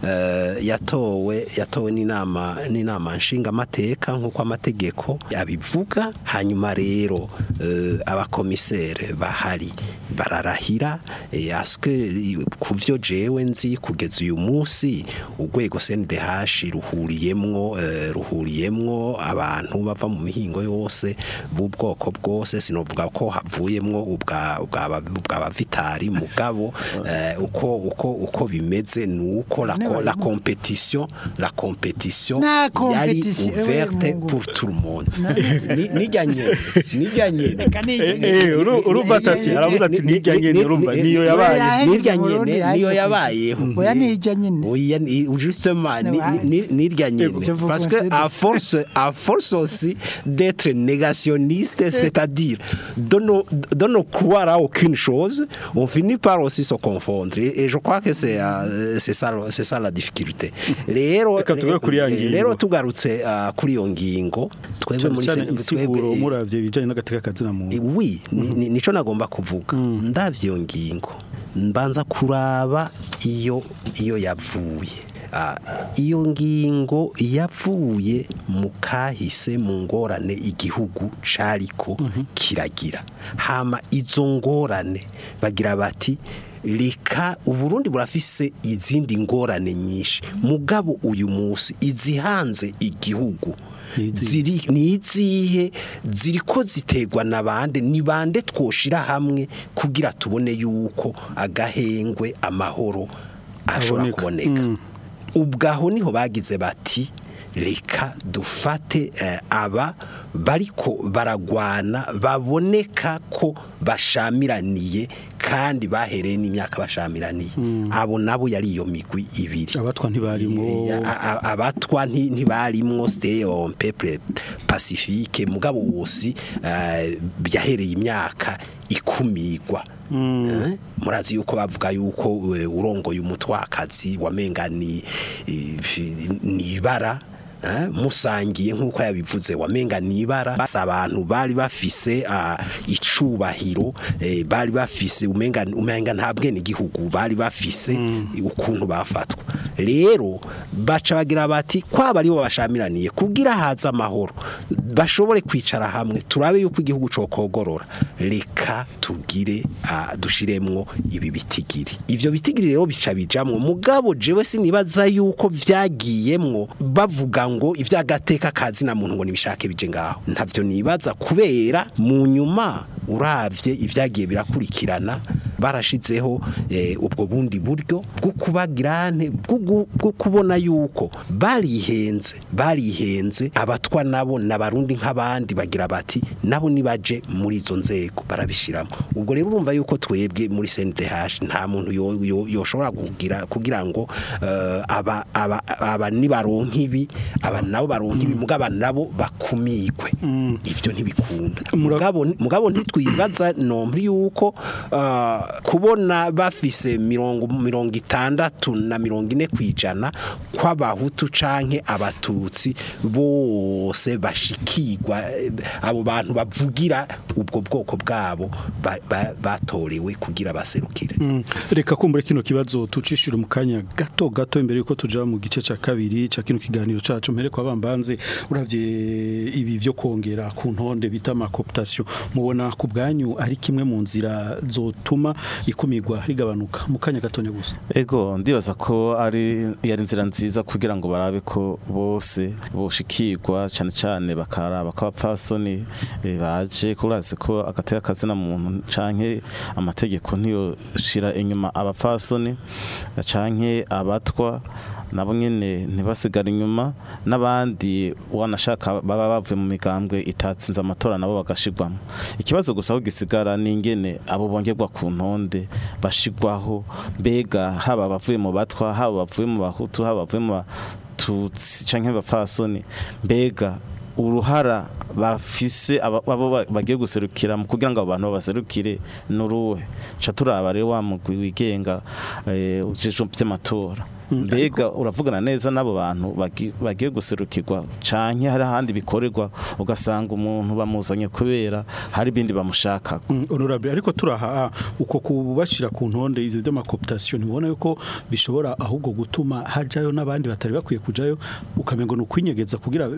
eh, yatowe yatowe n'inama n'inama nshinga amateka nkuko amategeko yabivuga hanyuma rero eh, abakomisere bahari bararahira eh, aske ku vyo jewe nzi kugeza uyu munsi urwego CNDH ruhuriyemwo eh, ruhuriyemwo abantu bava mu mihingo yose b'ubwoko bwose sinovuga ko havuyemwo ubwa ubwa ubwa vitari mugabo eh, uko uko uko bimeze nuko la, co- la compétition la compétition Na yari compétition, ouverte eh, Mungu. pour tout le monde Ni- nijya nyene nijya nyene Eh, eh, uru- urumva Tassiano aravuze ati nijya nyene urumva niyo yabaye nirya Mu Burundi nyene yaje niyo kuza. yabayeho Oya nijya nyene. oya ni- justement ni- Ouais. ni- nirya nyene Je vous parce que conseille à de- force à force aussi d'être négationniste c'est-à-dire de ne de ne croire à aucune chose on finit par aussi se confondre et, et je crois que c'est euh, c'est ça c'est ça la difficulté rero Reka tuve kuri ya ngingo. rero tugarutse ah, kuri iyo ngingo twebwe cyane muri cyane sen- insiguro twebwe- muravye ibijanye n'agateka kazina muntu Eh, oui ni- ni- nico nagomba kuvuga ndavye iyo ngingo mbanza kuraba iyo iyo yavuye Ah, iyo ngingo yavuye mu kahise mu ngorane igihugu cariko kiragira hama izo ngorane bagira bati reka uburundi burafise izindi ngorane nyinshi mugabo uyu munsi izihanze igihugu Nizihe? ziri ni izihe ziriko ziterwa na bande ni bande twoshira hamwe kugira tubone yuko agahengwe amahoro ashobora Aboneka. kuboneka ubwaho niho bagize bati reka dufate eh, aba bariko baragwana baboneka ko bashamiraniye kandi bahereye n'imyaka bashamiraniye abo nabo yari iyo migwi ibiri abatwa ntibarimwo Eh, a- a- abatwa nti- ntibarimwo c'était un peuple pacifique mugabo wose eh, byahereye imyaka ikumigwa Eh, murazi yuko bavuga yuko eh, urongoye umutwakazi wamenga ni eh, ni ibara eh, musangiye nk'uko yabivuze wamenga ni ibara basa abantu bari bafise ah, icubahiro eh, bari bafise umenga umenga nta bwene igihugu bari bafise ukuntu bafatwa rero baca bagira bati kwaba aribo bashamiraniye kugira haza amahoro bashobore kwicara hamwe turabe yuko igihugu cokogorora reka tugire ah, dushiremwo ibi bitigiri ivyo bitigiri rero bica bijamwo mugabo jewe sinibaza yuko vyagiyemwo bavuga ngo ivyagateka kazi na muntu ngo nibishake bije ngaho ntavyo nibaza kubera mu nyuma uravye ivyagiye birakurikirana barashizeho eh, ubwo bundi buryo bwo kubagirane bwo bwo kubona yuko barihenze barihenze abatwa nabo n'abarundi nk'abandi bagira bati nabo nibaje muri izo nzego barabishiramo ubwo rero urumva yuko twebwe muri CNDH nta muntu yo- yo- yoshobora kugira kugira ngo eh, aba aba aba nibaronka ibi aba nabo baronka ibi mugaba nabo bakumigwe ivyo ntibikunda mugabo mugabo ntitwibaza nombre yuko ah, kubona bafise mirongo mirongo itandatu na mirongo ine kwijana kw'abahutu canke abatutsi bose bashikirwa eh, abo bantu bavugira ubwo bwoko bwabo ba- ba- batorewe kugira baserukire Mm, reka kumbure kino kibazo tucishire mu kanya gato gato imbere yuko tuja mu gice ca kabiri ca kino kiganiro cacu mpere kwa bambanze uravye ibi vyo kongera ku ntonde bita ma cooptation mubona ku bwanyu ari kimwe mu nzira zotuma ikumigwa rigabanuka mu kanya gatonya gusa Ego ndibaza ko ari yari inzira nziza kugira ngo barabe ko bose boshikirwa cyane cyane bakaraba ko abapfasoni eh, baje kuraze ko agateka kazina muntu canke amategeko ntiyo shira inyuma abapfasoni canke abatwa nabo nyene ntibasigara inyuma n'abandi wanashaka baba bavuye mu migambwe itatsinze amatora nabo bagashirwamo ikibazo gusa aho gisigara ni ingene abo bongerwa ku ntonde ntonde bashigwaho mbega haba abavuye mu batwa haba abavuye mu bahutu haba abavuye mu batutsi canke bapfasoni mbega uruhara bafise aba- abo ba- bagiye guserukira mu kugira ngo abo bantu babaserukire nuruwe ca turaba rero wa mugwi wigenga eh, ujejwe vy'amatora mbega uravugana neza n'abo bantu bagi- bagiye guserukirwa canke hari ahandi bikorerwa ugasanga umuntu bamuzanye kubera hari ibindi bamushaka Mm, honorable ariko turaha uko kubashira ku ntonde izo by'amakoptation ntibona yuko bishobora ahubwo gutuma hajayo n'abandi batari bakwiye kujayo ukamengo ni ukwinyegeza kugira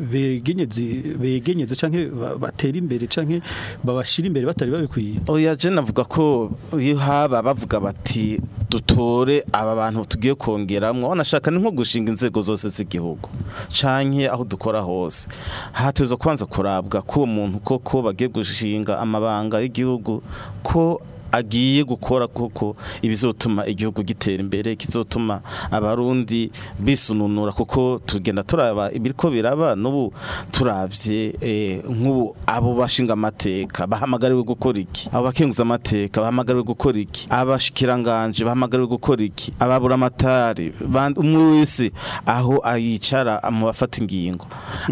begenyeze begenyeze canke ba- batere imbere canke babashira imbere batari babikwiye oya je navuga ko iyo haba bavuga bati dutore aba bantu tugiye kongeramwo wanashaka ni nko gushinga inzego zose z'igihugu canke aho dukora hose hatezwa kubanza kurabwa ko uwo muntu koko bagiye gushinga amabanga y'igihugu ko agiye gukora koko ibizotuma igihugu gitera imbere kizotuma abarundi bisununura kuko tugenda turaba ibiriko biraba n'ubu turavye eh, nk'ubu abo bashinga amateka bahamagariwe gukora iki abo bakenguza amateka bahamagariwe gukora iki abashikiranganje bahamagariwe gukora iki ababura amatari band- umwe wese aho ayicara mu bafata ingingo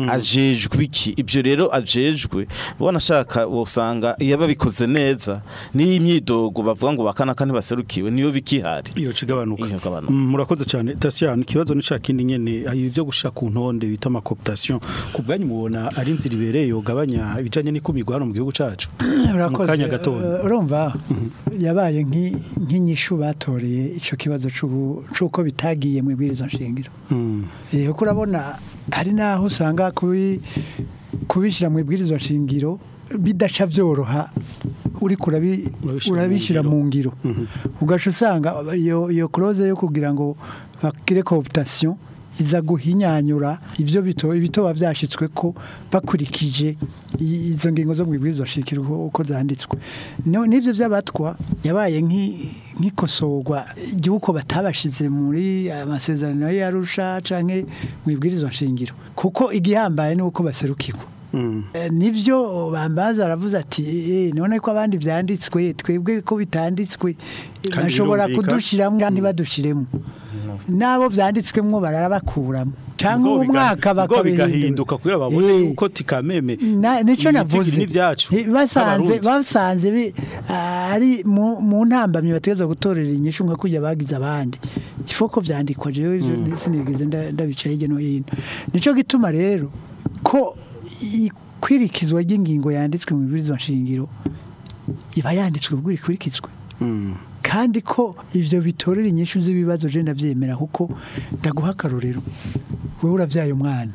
ajejwe iki ibyo rero ajejwe ubona ashaka usanga iyo babikoze neza n'iyi myidogo bavuga ngo bakana kandi baserukiwe niyo bikihari iyo cigabanuka Iyo gabanuka. Mm, murakoze cyane Tasian ikibazo ni cakindi nyene ayo byo gushaka ku ntonde bita amakoptation ku bwanyu mubona ari inzira ibereye yogabanya ibijanye n'ikumirwa hano mu gihugu cacu mu urakoze kanya gatoya Eh, urumva yabaye nk'i- nk'inyishu batoreye icyo kibazo c'ubu- c'uko bitagiye mu ibwirizwa nshingiro Mm. Eh, kuko urabona hari n'aho usanga kubi- kubishyira mu ibwirizwa nshingiro bidaca byoroha uri kurabi- Urabishyira mu urabishyira ngiro. mu ngiro ugaca usanga iyo iyo close yo kugira ngo bagire cooptation iza guhinyanyura ibyo bito ibitoba byashitswe ko bakurikije i- izo ngingo zo mu ibwirizwa nshingiro uko- uko zanditswe No- n'ivyo by'abatwa yabaye nk'i- nk'ikosorwa igihugu batabashize muri amasezerano y'Arusha canke mu ibwirizwa nshingiro kuko igihambaye ni uko baserukirwa Mm. Eh, nivyo bambaza aravuze ati eh, none ko abandi vyanditswe twebwe ko bitanditswe eh, Kandi bashobora birumvikana. kudushiramwo kandi badushiremo nabo vyanditswemwo barabakuramo cyangwa Ubwo biga- umwaka ubwo bakabihindura bigahinduka kugira babone Eh. yuko tikameme Na- nico ibiti navuze n'ibyacu Eh, basanze nk'abarundi. basanze bi- ari mu mu ntambamye bategeza gutorera inyishu nka kujya bagize abandi ifo ko vyandikwa jewe ivyo sinigeze nda- ndabica hirya no hino nico gituma rero ko ikwirikizwa ry'ingingo yanditswe mu bibwirizwa nshingiro iba yanditswe ubwo ikurikizwe Mm. kandi ko ivyo bitorera inyishu z'ibibazo je ndavyemera kuko ndaguha akarorero wewe uravyaye umwana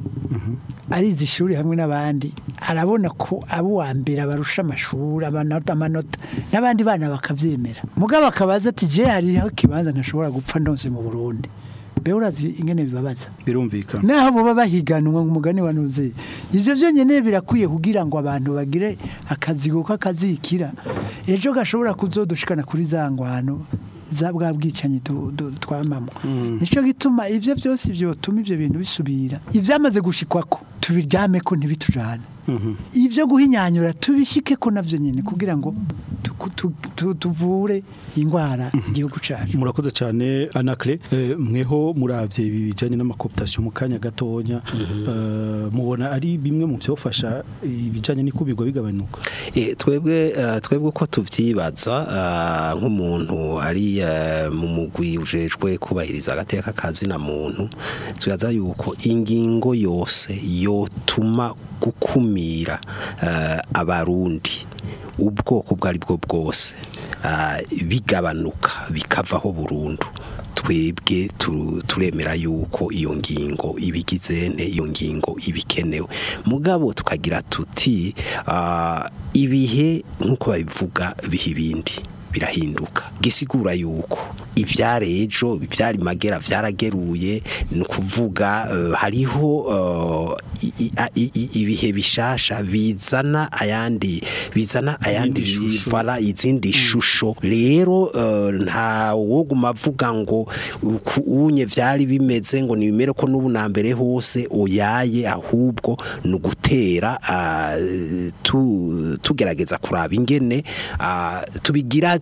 arize ishuri hamwe n'abandi arabona ko abo wa mbere abarusha amashuri amanota amanota n'abandi bana bakavyemera mugabo akabaza ati je hariho ikibanza ntashobora gupfa ndonse mu Burundi mbe urazi ingene bibabaza birumvikana naho boba bahiganwa umugani wa nuze ivyo byonyene birakwiye kugira ngo abantu bagire akazi kuko akazikira ejo gashobora kuzodushikana kuri za ngwano za bwa bwicanyi du- du- twamamo nico gituma ivyo byose vyotuma ivyo bintu bisubira ivyamaze gushikwako tubiryame ko ntibitujane ivyo guhinyanyura tubishike ko navyo nyene kugira ngo tuku- tu- tu- tuvure ingwara igihugu cacu murakoze cyane anakle eh, mweho muravye ibi bijanye n'amakoptation mu kanya gatonya eh, mubona ari bimwe mu byofasha ibijanye n'ikubirwa bigabanuka Eh, twebwe eh, twebwe uko tuvyibaza eh, nk'umuntu ari eh, mu mugwi ujejwe kubahiriza agateka kazina muntu twibaza yuko ingingo yose yotuma gukumira eh, abarundi ubwoko ubwo ari bwo bwose eh, bigabanuka bikavaho burundu twebwe tu- turemera yuko iyo ngingo ibigize ne iyo ngingo ibikenewe mugabo tukagira tuti ah, ibihe nk'uko babivuga biha ibindi birahinduka gisigura yuko ivyari ejo ivyari magera vyarageruye ni ukuvuga eh, hariho eh, i- i- a- i- i- ibihe bishasha bizana ayandi bizana ayandi Izindi shusho. bara izindi shusho rero eh, nta woguma avuga ngo uku unye vyari bimeze ngo nibimere ko n'ubu na mbere hose oyaye ahubwo ni ugutera ah, tu- tugerageza kuraba ingene ah, tubigira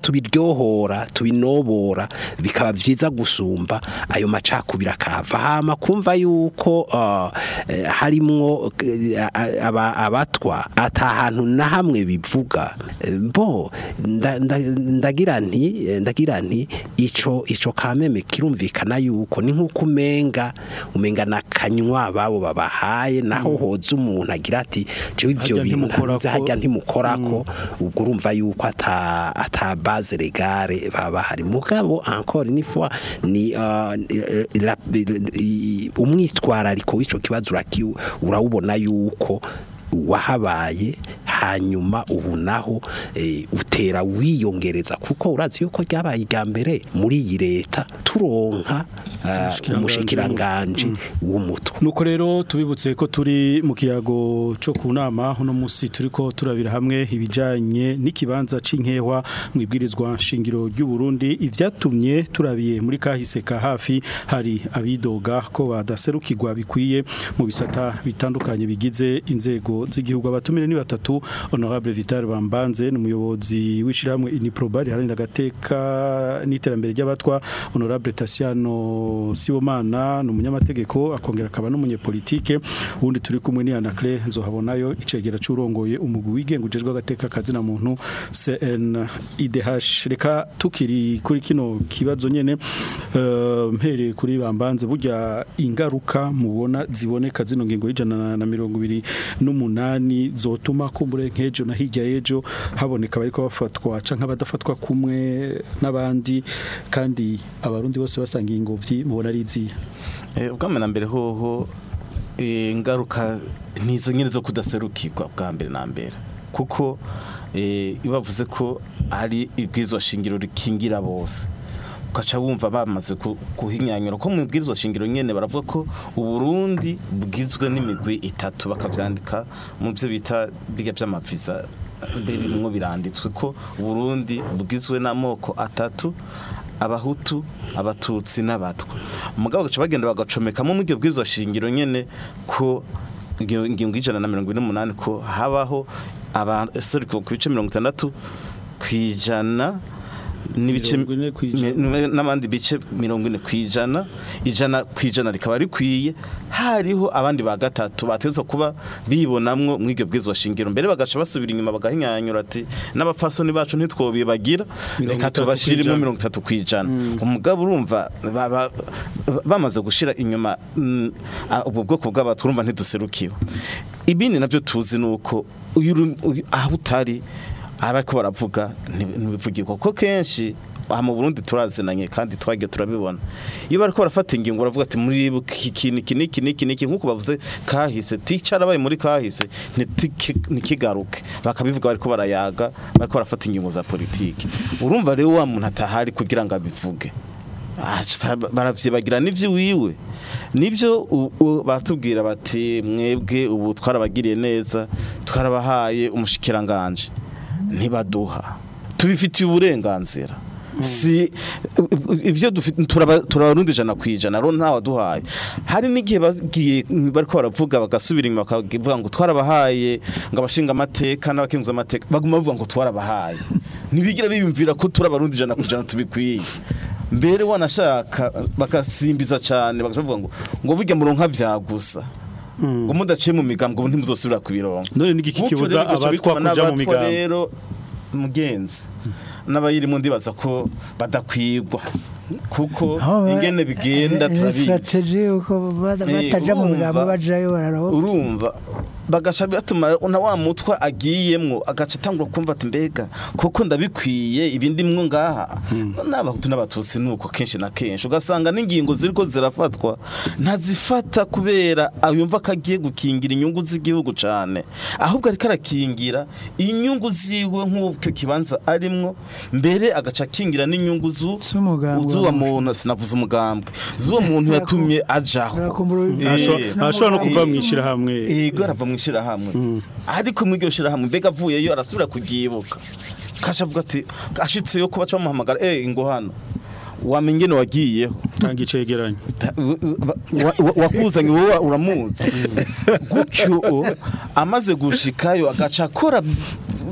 tubiryohora tubinobora bikaba vyiza gusumba ayo macakubiri akava hama kumva yuko ah, eh, harimwo eh, aba- abatwa ata hantu na hamwe bivuga Eh, bo nda- nda- ndagira nti eh, ndagira nti ico ico kameme kirumvikana yuko ni nkuko umenga umenga nakanywa babo babahaye naho hoza umuntu agira ati jewe ivyo Harya bintu ntimukorako." ntavuze harya ntimukorako ubwo urumva yuko ata ata base legale baba hari mugabo encore une fois ni ah, la- i- umwitwarariko w'ico kibazo uraki- urawubona yuko wahabaye hanyuma ubu naho eh, utera wiyongereza kuko urazi yuko ryabaye irya mbere muri iyi leta turonka ah, Umushikiranganji umushikiranganji w'umutwe nuko rero tubibutse ko turi mu kiyago cyo ku nama uno munsi turi ko turabira hamwe ibijyanye n'ikibanza cy'inkehwa mu ibwirizwa nshingiro ry'u Burundi ibyatumye turabiye muri kahise ka hafi hari abidoga ko badaserukirwa bikwiye mu bisata bitandukanye bigize inzego z'igihugu abatumire ni batatu honorable Vital Bambanze ni umuyobozi w'ishyirahamwe Iniproba riharanira agateka n'iterambere ry'abatwa honorable Tasiano Sibomana ni umunyamategeko akongera akaba n'umunyepolitike ubundi turi kumwe ni Anacle nzohabonayo icegera c'urongoye umugwi wigenga ujejwe agateka kazina muntu CNIDH reka tukiri kuri kino kibazo nyene eh, mpereye kuri bambanze burya ingaruka mubona ziboneka zino ngingo y'ijana na mirongo ibiri n'umunani zotuma kumbure nk'ejo na hirya y'ejo haboneka bariko bafatwa canke abadafatwa kumwe n'abandi kandi abarundi bose basanga ingobyi mubona ari izihe Eh, ubwa mbere na mbere hoho eh, ingaruka nizo nyine zo kudaserukirwa bwa mbere na mbere kuko eh, iyo bavuze ko ari ibwirizwa shingiro rikingira bose ugaca wumva bamaze ku- kuhinyanyura ko mu bwirizwa shingiro nyene baravuga ko uburundi bugizwe n'imigwi itatu bakavyandika mu byo bita biga by'amaviza birimwo biranditswe ko uburundi bugizwe n'amoko atatu abahutu abatutsi n'abatwa umugabo gace bagenda bagacomekamo mu byo bwirizwa shingiro nyene ko ingingo ingingo y'ijana na mirongo ine n'umunani ko habaho abaserukirwa ku bice mirongo itandatu ku ijana n'ibice Mirongo ine kw'ijana. mi- n'abandi bice mirongo ine ku ijana ijana ku ijana rikaba rikwiye hariho abandi ba gatatu bateza kuba bibonamwo muri iryo bwirizwa shingiro mbere bagaca basubira inyuma bagahinyanyura ati n'abapfasoni bacu ntitwobibagira Mirongo reka itatu tubashiremo kw'ijana. mirongo itatu ku ijana umugabo urumva ba- ba- bamaze gushira inyuma mm, ah, ubwo bwoko bw'abantu urumva ntiduserukiwe ibindi nabyo tuzi ni uko uyu uri- uyu- aho utari ariko baravuga ntibi- ntibivugirwa ko kenshi aha mu Burundi turazinanye kandi twagiye turabibona iyo bariko barafata ingingo baravuga ati muri iki kintu iki n'iki n'iki n'iki nk'uko bavuze kahise ticara baye muri kahise ntitiki- ntikigaruke bakabivuga bariko barayaga bariko barafata ingingo za politiki urumva rero wa muntu atahari kugira ngo abivuge Ah, baravyibagira n'ivyo wiwe nibyo u- u- batubwira bati mwebwe ubu twarabagiriye neza twarabahaye umushikiranganje ntibaduha tubifitiye uburenganzira si ibyo dufite turaba- turabarundi ijana ku ijana rero ntawaduhaye hari n'igihe bagiye bariko baravuga bagasubira inyuma bakavuga ngo twarabahaye ngo abashinga amateka n'abakenguza amateka baguma bavuga ngo twarabahaye ntibigira biyumvira ko turabarundi ijana ku ijana tubikwiye mbere wanashaka bagasimbiza cyane bakavuga ngo ngo bijya muronka vyagusa ngo mudaciye mu migambwe ubu ntimuzosubira kubironka none n'igiki Gutyo kibuza rero bigaca abatwa bituma kuja mu n'abatwa migambi rero mugenzi n'abayirimo ndibaza ko badakwigwa kuko Aho ba- ingene bigenda eh, turabizi strategy uko bada- Eh, bataja mu urumva- migambo bajayo bararaho urumva bagasha bituma na wa mutwa agiyemwo agaca atangura kumva ati mbega koko ndabikwiye ibindi mwo ngaha n'abahutu n'abatutsi nuko kenshi na kenshi ugasanga n'ingingo ziriko zirafatwa ntazifata kubera yumva ko agiye gukingira inyungu z'igihugu cane ahubwo ariko arakingira inyungu ziwe nk'uko kibanza arimwo mbere agaca akingira n'inyungu zu Z'umugambwe z'uwa wa muntu sinavuze umugambwe z'uwo muntu yatumye ajaho Barakumbura- Eh, Ashobora- ashobora no kuva mu ishyirahamwe Ego arava mu ishyirahamwe ariko muri iryo shyirahamwe mbega avuyeyo arasubira kubyibuka kasha avuga ati ashitseyo kuba aca bamuhamagara eh ngo hano wamenye ingene wagiyeho tanga icegeranyo Ta- wa- wa- wakuzanye wowe uramuzi gutyo amaze gushikayo agaca akora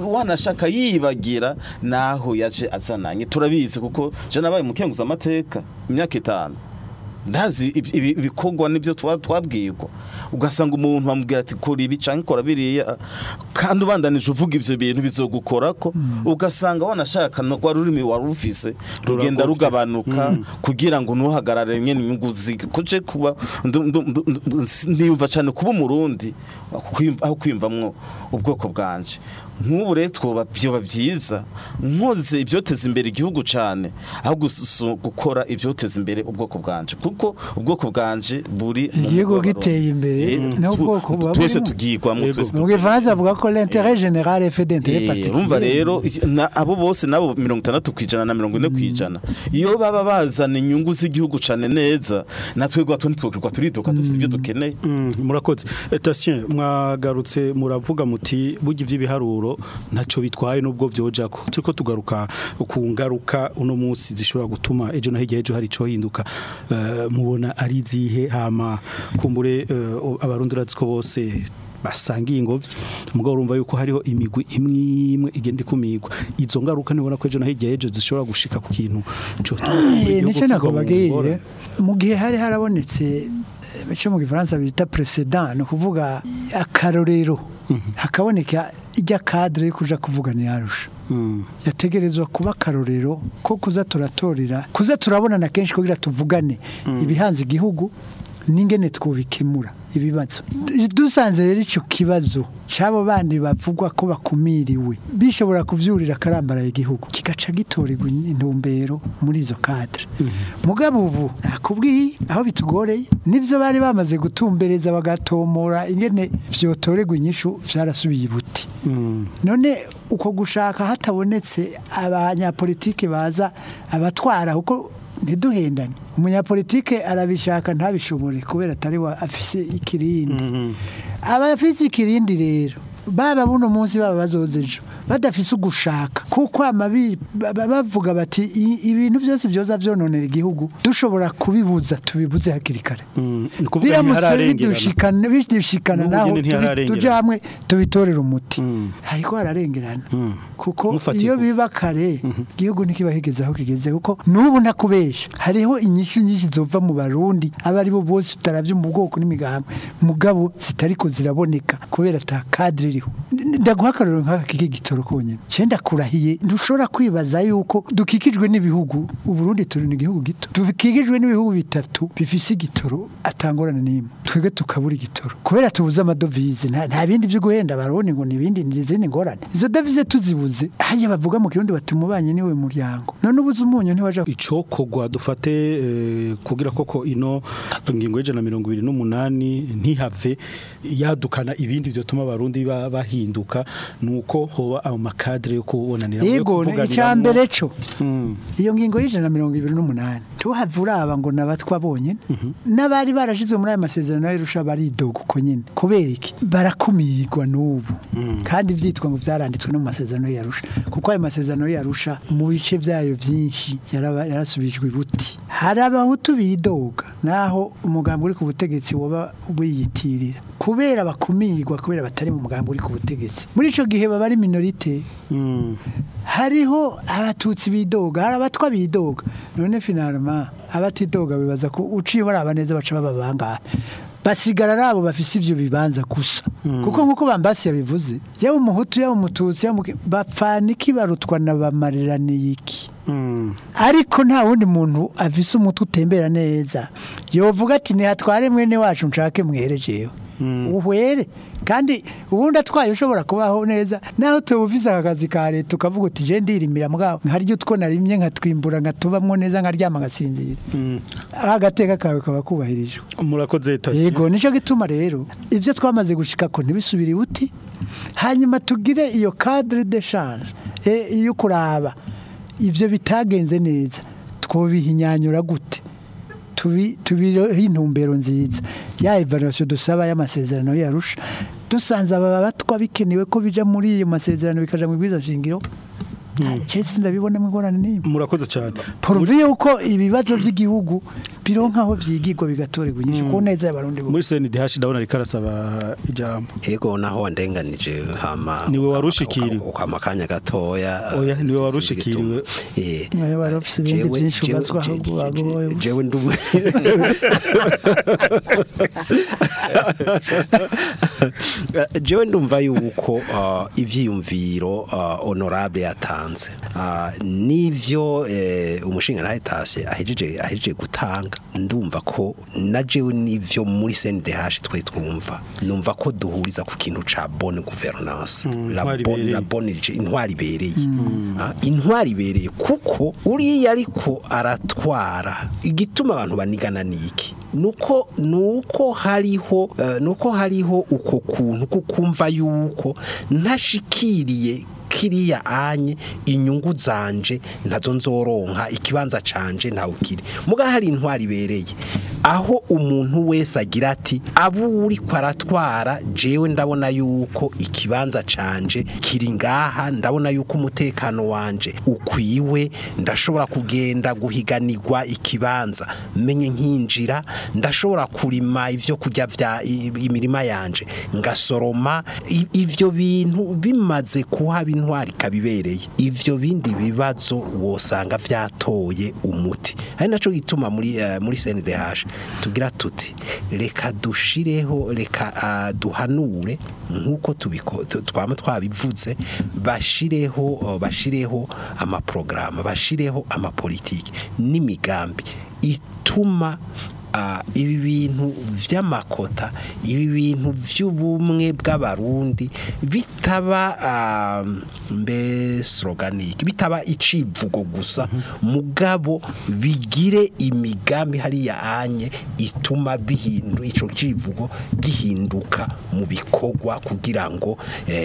wanashaka yibagira naho yaje azananye turabizi kuko je nabaye mukenguza amateka imyaka itanu ndazi ibi- ibi- ibikorwa nibyo twa- twabwirwa ugasanga umuntu bamubwira ati kora ibi canke kora biriya kandi ubandanije uvuga ivyo bintu bizogukorako ugasanga wanashaka no rwa rurimi wari ufise rugenda Ruragovye. rugabanuka kugira ngo ntuhagarare nyene inyungu zige kuje kuba ndu- ndu- ndu- ndu- niyumva cane kuba umurundi kwiyumva- aho kwiyumvamwo ubwoko bwanje nk'ubu rero twoba byoba byiza nkoze ibyoteza imbere igihugu cyane aho gusu- gukora ibyoteza imbere ubwoko bwanje kuko ubwoko bwanje buri mu Igihugu mubabaro. giteye imbere, Eh, naho tu- ubwoko buba twese burimo. tugirwamo Yego. twese mu gifaransa bavuga ko l'intérêt général est fait d'intérêt Eh, particulier urumva rero na- abo bose nabo mirongo itandatu ku ijana na mirongo ine ku ijana iyo baba bazana inyungu z'igihugu cyane neza natwe rwa tundi twokirwa turiduka dufite ibyo dukeneye Mm, murakoze etation mwagarutse muravuga muti burya iby'ibiharuro ntacyo bitwaye nubwo byojako turiko tugaruka ku ngaruka uno munsi zishobora gutuma ejo na hirya ejo hari ico hinduka Eh, mubona ari izihe hama kumbure eh, abarundi urazi ko bose basangiye ingobyi mugabo urumva yuko hariho imigwi imwe imwe igenda ikumigwa izo ngaruka nibona ko ejo na hirya ejo zishobora gushika ku kintu co Eh, nicyo nakubabwiye mu gihe hari harabonetse eh, icyo mu gifaransa bita president ni ukuvuga akarorero hakaboneka ijya kadire yo kuja kuvugana yarusha yategerezwa kuba akarorero ko kuza turatorera kuza turabonana kenshi kugira tuvugane ibihanze igihugu n'ingene twubikemura ibibazo dusanze rero icyo kibazo cy'abo bandi bavugwa ko bakumiriwe bishobora kubyurira akarambaraye igihugu kigaca gitorerwa intumbero muri izo kadire mugabo ubu nakubwiye aho bitugoreye nibyo bari bamaze gutumbereza bagatomora ingene byotorerwa inyishu byarasubiye ibuti none uko gushaka hatabonetse abanyapolitike baza abatwara kuko ntiduhendane umunyapolitike arabishaka ntabishobore kubera atari wa afise ikirindi abafise ikirindi rero baba buno munsi baba bazoza ejo badafise ugushaka kuko amabi ba- ba- bavuga bati "I- ibintu byose byoza byononera igihugu dushobora kubibuza tubibuze hakiri kare ni kuvuga biramutse ntihararengerana bidushikana bidushikana N'ubu naho nyene tubi- ntihararengerana. tuje hamwe tubitorera umuti Mm. hariko hararengerana kuko Mufatiko. iyo biba kare igihugu ntikiba kigeze aho kigeze kuko n'ubu ntakubesha hariho inyishu nyinshi zova mu barundi aba ari bo bose utaravye mu bwoko n'imigambi mugabo zitariko ziraboneka kubera ata kadire iriho N- ndaguha akarorero nk'aka kiki gitoro konyene cenda kurahiye ntushobora kwibaza yuko dukikijwe n'ibihugu uburundi turi ni igihugu gito dukikijwe n'ibihugu bitatu bifise igitoro atangorane n'imwe twebwe tukabura igitoro kubera tubuze amadovize nta, nta bindi vyo guhenda abarundi ngo nibindi nizindi ngorane izo dovize tuzibuze hanya bavuga mu kirundi bati umubanye niwe muryango none ubuze umunyu ntiwaja icokogwa dufate eh, kugira koko ino ngingo y'ijana na mirongo ibiri n'umunani ntihave yadukana ibindi vyotuma abarundi ba- bahinduka nuko hoba ayo makadire yo kubonanira yego icya mbere co iyo ngingo y'ijana na mirongo ibiri n'umunani tuhave uraba ngo nabatwa bonyene n'abari barashizwe muri ayo masezerano y'irusha baridoga uko nyene kubera iki barakumirwa n'ubu kandi vyitwa ngo vyaranditswe no mu masezerano y'arusha kuko ayo masezerano y'arusha mu bice vyayo vyinshi yaraba- yarasubijwe ibuti hari abahutu bidoga naho umugambi uri ku butegetsi woba wiyitirira kubera bakumirwa kubera batari mu mugambi uri ku butegetsi muri ico gihe baba ari minorite hariho abatutsi bidoga hari abatwa bidoga none finalema abatidoga bibaza ko uciye baraba neza baca baba bangahe basigara ari abo bafise ivyo bibanza gusa kuko nk'uko bambasi yabivuze yaba umuhutu yaba umututsi yaba umuki- bapfana iki barutwa na bamariraniye iki ariko nta wundi muntu afise umutwe utembera neza yovuga ati ntihatware mwene wacu nshake mwerejewe uhwere kandi ubundi atwaye ushobora kubaho neza naho tuwufise aka kazi ka leta ukavuga uti je ndirimira mugabo nkarya utwo narimye nkatwimbura nkatubamwo neza nkaryama ngasinzira agateka kawe kaba kubahirijwe murakoze tasi yego nicyo gituma rero ibyo twamaze gushika ko ntibisubire ibuti hanyuma tugire iyo cadre de change e, iyo kuraba ivyo bitagenze neza twobihinyanyura gute tubi tubireho intumbero nziza ya evaluation dusaba y'amasezerano yarusha dusanze aba batwa bikenewe ko bija muri iyo masezerano bikaja mu bwiza shingiro Chelsea ndabibonamo ingorane n'imwe murakoze cyane poruvi yuko ibibazo by'igihugu bironka aho vyigirwa bigatorerwa inyishu ku neza y'abarundi bose muri CNDH ndabona ariko arasaba ijambo ego naho wandenganije hama Niwe warushikiriwe. ukama kanya gatoya Oya, eh, niwe sinzi warushikiriwe. igituma. Eh, Nawe wari ufise ibindi jewe- byinshi jewe- ubazwa je- ahubwo je- wagoye je- gusa. jewe ndu jewe ndumva yuko uh, ivyiyumviro uh, honorable yatanze uh, nivyo eh, umushinga ntahetashe ahejeje ahejeje gutanga ndumva ko na jewe nivyo muri CNDH twe twumva numva ko duhuriza ku kintu ca bonne gouvernance la intwari bonne ibereye. la bonne je- intwari ibereye Ah, intwari ibereye kuko uriya ariko aratwara igituma abantu banigana niki nuko nuko hariho eh, nuko hariho uko kuntu kukumva yuko ntashikiriye kiriya anye inyungu zanje ntazo nzoronka ikibanza canje ntawe kiri muga hari intwari ibereye aho umuntu wese agira ati abo uri kwaratwara jewe ndabona yuko ikibanza canje kiri ngaha ndabona yuko umutekano wanje ukwiwe ndashobora kugenda guhiganirwa ikibanza menye nkinjira ndashobora kurima ivyo kurya vya i- imirima yanje ngasoroma I- ivyo bintu bimaze kuhaba intwari kabibereye ivyo bindi bibazo wosanga vyatoye umuti ari naco gituma muri eh, muri CNDH tugira tuti reka dushireho reka ah, duhanure nkuko tubiko tu- twama twabivuze bashireho oh, bashireho amaprograma bashireho amapolitiki n'imigambi ituma Ah, ibi bintu vy'amakota ibi bintu vy'ubumwe bw'abarundi bitaba ah, mbe sloganiki bitaba icivugo gusa mugabo bigire imigambi hariya anye ituma bihindu ico civugo gihinduka mu bikorwa kugira ngo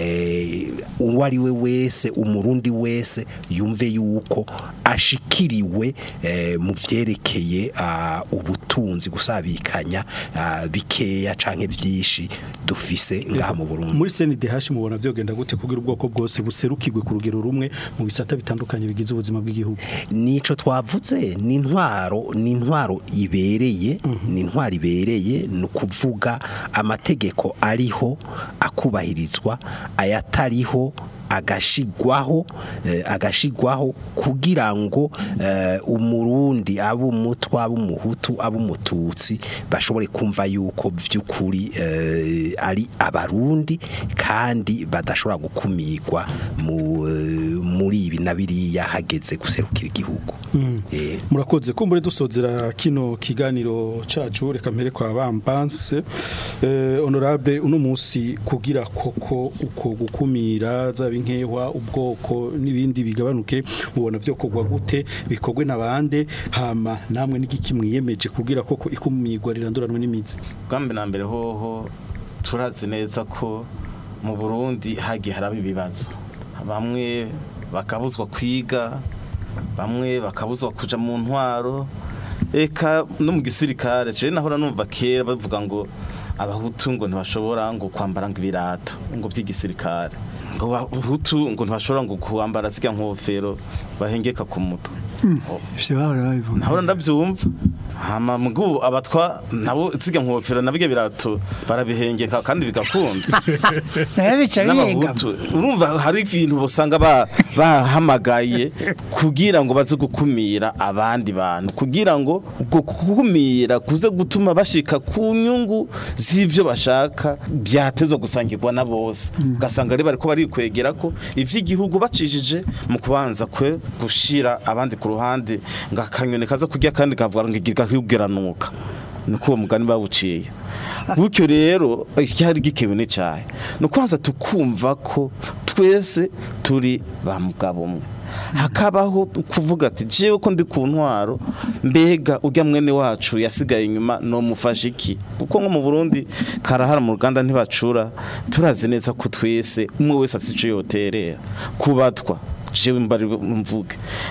eh, uwo ari we wese umurundi wese yumve yuko ashikiriwe eh, mu vyerekeye ah, ubutunzi gusabikanya ah, bikeya canke vyinshi dufise ngaha mu Burundi muri CNDH mubona vyogenda gute kugira ubwoko bwose buserukirwe ku rugero rumwe mu bisata bitandukanye bigize ubuzima bw'igihugu nico twavuze ni intwaro ni intwaro ibereye ni intwaro ibereye ni ukuvuga amategeko ariho akubahirizwa ayatariho agashigwaho eh, agashigwaho kugira ngo eh, umurundi abo umutwa abo umuhutu abo umututsi bashobore kumva yuko vy'ukuri eh, ari abarundi kandi badashobora gukumirwa mu eh, muri ibi na biriya hageze guserukira igihugu eh murakoze kumbure dusozera kino kiganiro cacu reka mpere kwa bambanse eh, honorable uno munsi kugira koko uko gukumira zaba inkehwa ubwoko n'ibindi bigabanuke mubona byo kogwa gute bikogwe nabande hama namwe n'igiki mwiyemeje kugira koko ikumirwa riranduranwe n'imizi bwambe na mbere hoho turazi neza ko mu burundi hagiye haraba ibibazo bamwe bakabuzwa kwiga bamwe bakabuzwa kuja mu ntwaro eka no mu gisirikare je nahora numva kera bavuga ngo abahutu ngo ntibashobora ngo kwambara ngo ibirato ngo by'igisirikare ngo abahutu ngo ntibashobora ngo kwambara zirya nkofero bahengeka ku mutwe ivyo bahora babivuga nahora ndabyumva hama mugu abatwa nabo zirya nkofero nabige birato barabihengeka kandi bigakunda nayo bica biyenga n'abahutu urumva hari ibintu usanga ba- bahamagaye kugira ngo baze gukumira abandi bantu kugira ngo ubwo gukumira kuze gutuma bashika ku nyungu z'ibyo bashaka byatezwa gusangirwa na bose ugasanga rero bariko barikwegera ko ivy'igihugu bacishije mu kubanza kwe gushira abandi ku ruhande ngo akanyoni kaza kurya kandi kavuga ngo igikigeranuka niko uwo mugani bawuciye gutyo rero icyari gikewe n'icyayi ni ukwanza tukumva ko twese turi ba mugabo umwe hakabaho kuvuga ati jewe ko ndi ku ntwaro mbega ujya mwene wacu yasigaye inyuma nomufasha iki kuko nko mu Burundi karahara mu ruganda ntibacura turazi neza ko twese umwe wese afite icyo yoterera kubatwa jewe mbari mvuge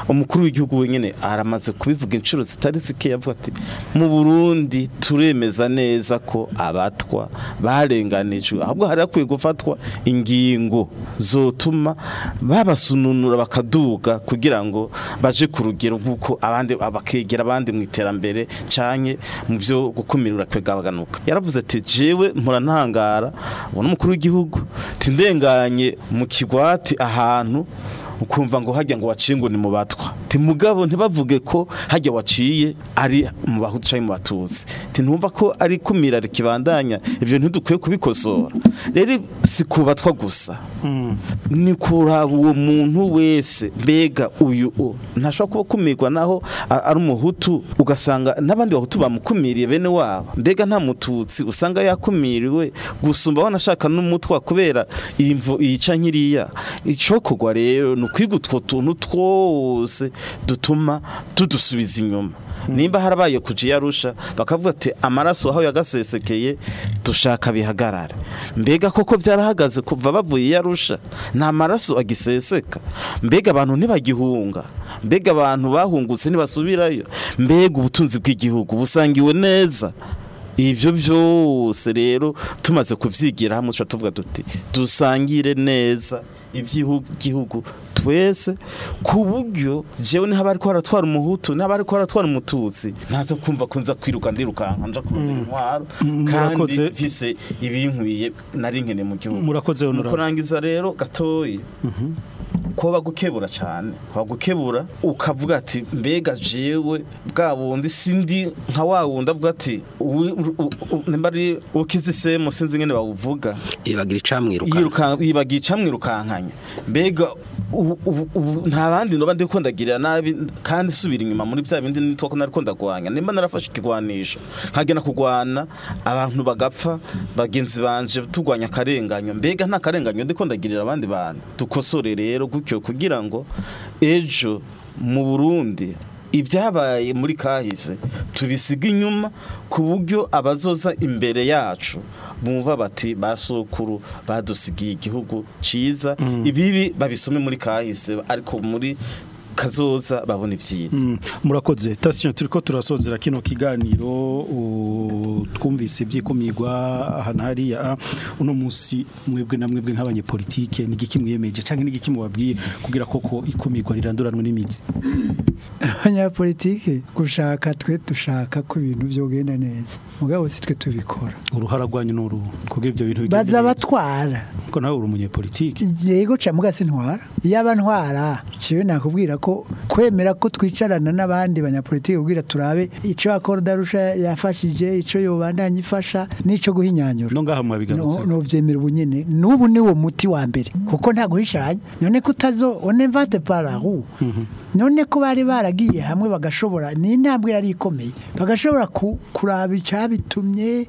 umukuru w'igihugu wenyine aramaze kubivuga inshuro zitari zike yavuga ati mu Burundi turemeza neza ko abatwa barenganijwe ahubwo hari hakwiye gufatwa ingingo zotuma babasununura bakaduga kugira ngo baje ku rugero rw'uko abandi bakegera abandi mu iterambere canke mu byo gukumirira kwegabaganuka yaravuze ati jewe mpora ntangara ubona umukuru w'igihugu tindenganye mu kigwati ahantu ukumva ngo hajya ngo waciye ngo ni mu batwa ti mugabo ntibavuge ko hajya waciye ari mu bahutu cyangwa mu batutsi ti ntumva ko ari kumira rikibandanya ibyo ntidukwiye kubikosora rero si ku batwa gusa ni kuraba uwo muntu wese mbega uyu o ntashobora kuba akumirwa naho a- ari umuhutu ugasanga n'abandi bahutu bamukumiriye bene wabo mbega nta mututsi usanga yakumiriwe gusumba wanashaka n'umutwa kubera iyi mvo yica nkiriya icokorwa rero ni ukwiga utwo tuntu twose dutuma tudusubiza inyuma nimba harabaye kuja yarusha bakavuga ati amaraso aho yagasesekeye dushaka bihagarare mbega koko byarahagaze kuva bavuye yarusha nta maraso agiseseka mbega abantu ntibagihunga mbega abantu bahungutse ntibasubirayo mbega ubutunzi bw'igihugu busangiwe neza ibyo byose rero tumaze kubyigira hamwe tuca tuvuga duti dusangire neza iby'igihugu twese ku buryo jewe niho abari ko haratwara umuhutu niho abari ko haratwara umututsi ntazo kumva ko nza kwiruka ndirukanka nja kurondera intwaro kandi murakoze. mfise ibinkwiye nari nkene mu gihugu Murakoze, Mu Honorable. kurangiza rero gatoyi ko bagukebura cyane bagukebura ukavuga ati mbega jewe bwa bundi sindi nka wa wundi avuga ati uwi- u- u- nimba ari ukize isemo sinzi ngene bawuvuga ibagira icamwiruka yiruka yibagiye icamwirukankanya mbega ubu- ubu- ubu nta bandi noba ndiko ndagirira nabi kandi subira inyuma muri bya bindi nitwa ko nariko ndagwanya nimba narafashe ikigwanisho nkagena kugwana abantu bagapfa bagenzi banje tugwanya akarenganyo mbega nta karenganyo ndiko ndagirira abandi bantu dukosore rero gutyo kugira ngo ejo mu Burundi ibyabaye muri kahise tubisiga inyuma ku buryo abazoza imbere yacu bumva bati basokuru badusigiye igihugu ciza ibibi babisome muri kahise ariko muri kazoza babona ivyiza Mm, murakoze tasiyo turiko turasozera kino kiganiro u- twumvise ivyikumirwa ahantu hariya ah, uno musi mwebwe na mwebwe nk'abanyepolitike ni igiki mwiyemeje canke ni igiki mubabwiye kugira koko ikumirwa riranduranwe n'imizi abanyapolitike gushaka twe dushaka ko ibintu byogenda neza mugabo si twe tubikora uruhara rwanyu n'uru kugira ivyo bintu bigende baza neza. batwara kuko nawe uri umunyepolitike yego ca muga sintwara yaba ntwara ciwe nakubwira ko kwemera ko twicarana n'abandi banyapolitike kugira turabe ico akora darusha yafashije ico yobandanya ifasha n'ico guhinyanyura no ngaha mwabigarutse no vyemera ubunyene n'ubu niwo muti wa mbere kuko nta guhishanya none ko utazo one vate parahu none ko bari baragiye hamwe bagashobora ni intambwe yari ikomeye bagashobora ku- kuraba icabitumye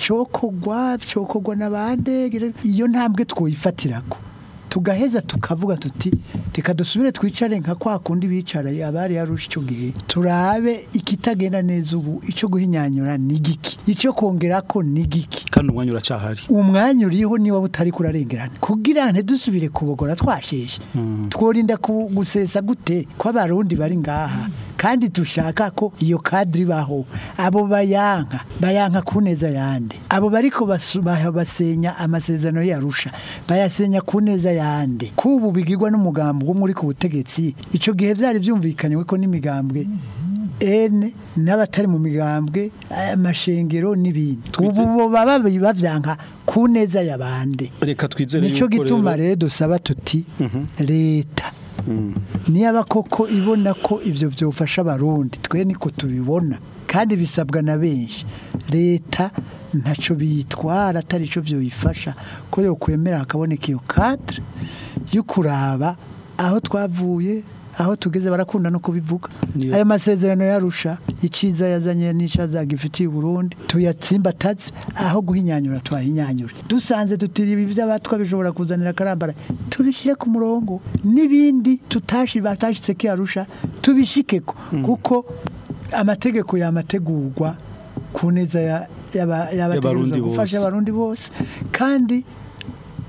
icokogwa cokogwa n'abande iyo ntambwe twoyifatirako tugaheza tukavuga tuti reka dusubire twicare nka kwa kundi bicara abari yarusha icyo gihe turabe ikitagenda neza ubu icyo guhinyanyura ni giki icyo kongera ko ni giki kandi umwanya uracahari umwanya uriho niba utari kurarengerana kugira ntidusubire kubogora twasheshe tworinda ku- gusesa gute ko abarundi bari ngaha kandi dushaka ko iyo kadiri baho abo bayanka bayanka ku neza yande abo bariko basu- ba- basenya amasezerano yarusha bayasenya ku neza yande kubu bigirwa n'umugambi wo muri ku butegetsi ico gihe vyari vyumvikanywe ko n'imigambwe ene n'abatari mu migambwe amashengero n'ibindi ubu bo baba bavyanka ku neza y'abande reka twizere nico yuko gituma rero rero dusaba tuti leta niyaba koko ibona ko ivyo vyofasha abarundi twe niko tubibona kandi bisabwa na benshi leta ntaco bitwara atari ico vyoyifasha ko yokwemera hakaboneka iyo cadre yo kuraba aho twavuye aho tugeze barakunda no kubivuga Niyo. ayo masezerano yarusha iciza yazanye n'icaza gifitiye Burundi tuyatsimbataze aho guhinyanyura twahinyanyure dusanze tutiri ibi by'abatwa bishobora kuzanira karambara tubishire ku murongo n'ibindi tutashi batashitse ko yarusha tubishikeko kuko amategeko yamategurwa ku neza ya- yaba- Y'abarundi yabategerezwa gufasha bose. abarundi bose kandi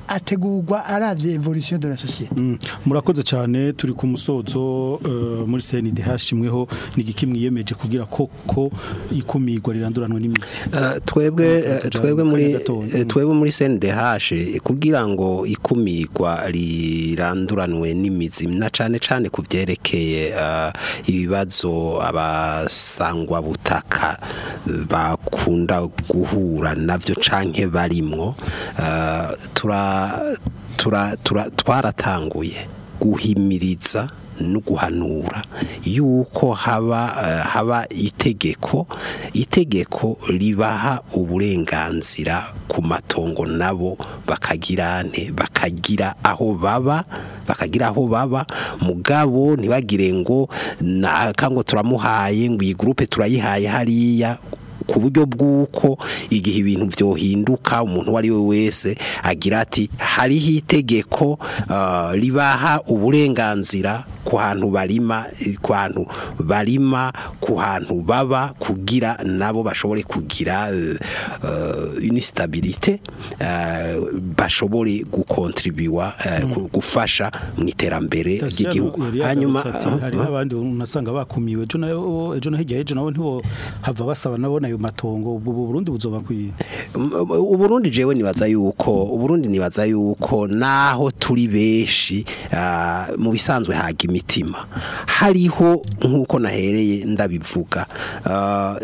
ategurwa aravye evolution de la société Mm, murakoze cyane turi ku musozo eh, muri CNDH imweho nigiki mwiyemeje kugira koko ikumirwa riranduranwa n'imizi Eh, twebwe eh, Tujambo twebwe muri kanya gatoya. eh, twebwe muri CNDH kugira ngo ikumirwa riranduranwe n'imizi na cane cane kuvyerekeye eh, ibibazo abasangwa butaka eh, bakunda guhura navyo canke barimwo eh, tura tura tura- twaratanguye guhimiriza no guhanura yuko haba eh, haba itegeko itegeko ribaha uburenganzira ku matongo nabo bakagira nte bakagira aho baba bakagira aho baba mugabo ntibagire ngo na kango turamuhaye ngo iyi groupe turayihaye hariya ku buryo bw'uko igihe ibintu byohinduka umuntu uwo ari we wese agira ati hariho itegeko ah, ribaha uburenganzira ku hantu barima ku hantu barima ku hantu baba kugira nabo bashobore kugira eh, eh, une stabilité eh, bashobore gukontribuwa eh, gu- gufasha mu iterambere ry'igihugu hanyuma hanyuma hari n'abandi unasanga bakumiwe ejo nayo ejo no hirya ejo nabo ntibo hava basaba nabo nayo matongo ubu Burundi buzoba kwiye uburundi jewe nibaza yuko uburundi nibaza yuko naho turi benshi ah, mu bisanzwe haga imitima hariho nk'uko nahereye ndabivuga ah,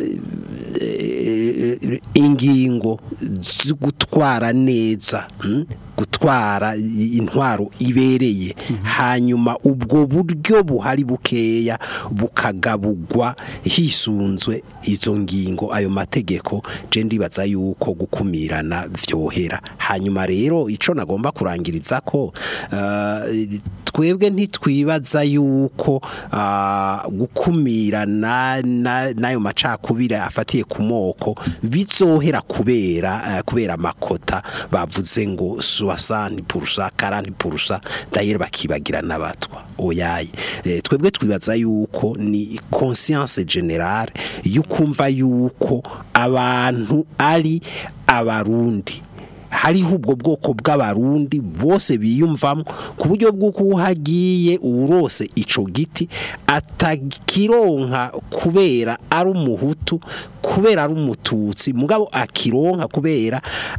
eh, eh, ingingo zo gutwara neza mm, gutwara intwaro ibereye hanyuma ubwo buryo buhari bukeya bukagabugwa hisunzwe izo ngingo ayo mategeko je ndibaza yuko gukumirana vyohera hanyuma rero ico nagomba kurangiriza ko eh, twebwe ntitwibaza yuko ah, gukumirana na- n'ayo macakubiri afatiye ku moko bizohera kubera eh, kubera amakota bavuze ngo 60 purusa 40 purusa dayere bakibagira n'abatwa oyaye Eh, twebwe twibaza yuko ni conscience generale yukumva yuko abantu ari abarundi hariho ubwo bwoko bw'abarundi bose biyumvamo ku buryo bw'uko uhagiye urose ico giti atakironka kubera ari umuhutu kubera ari umututsi mugabo akironka kubera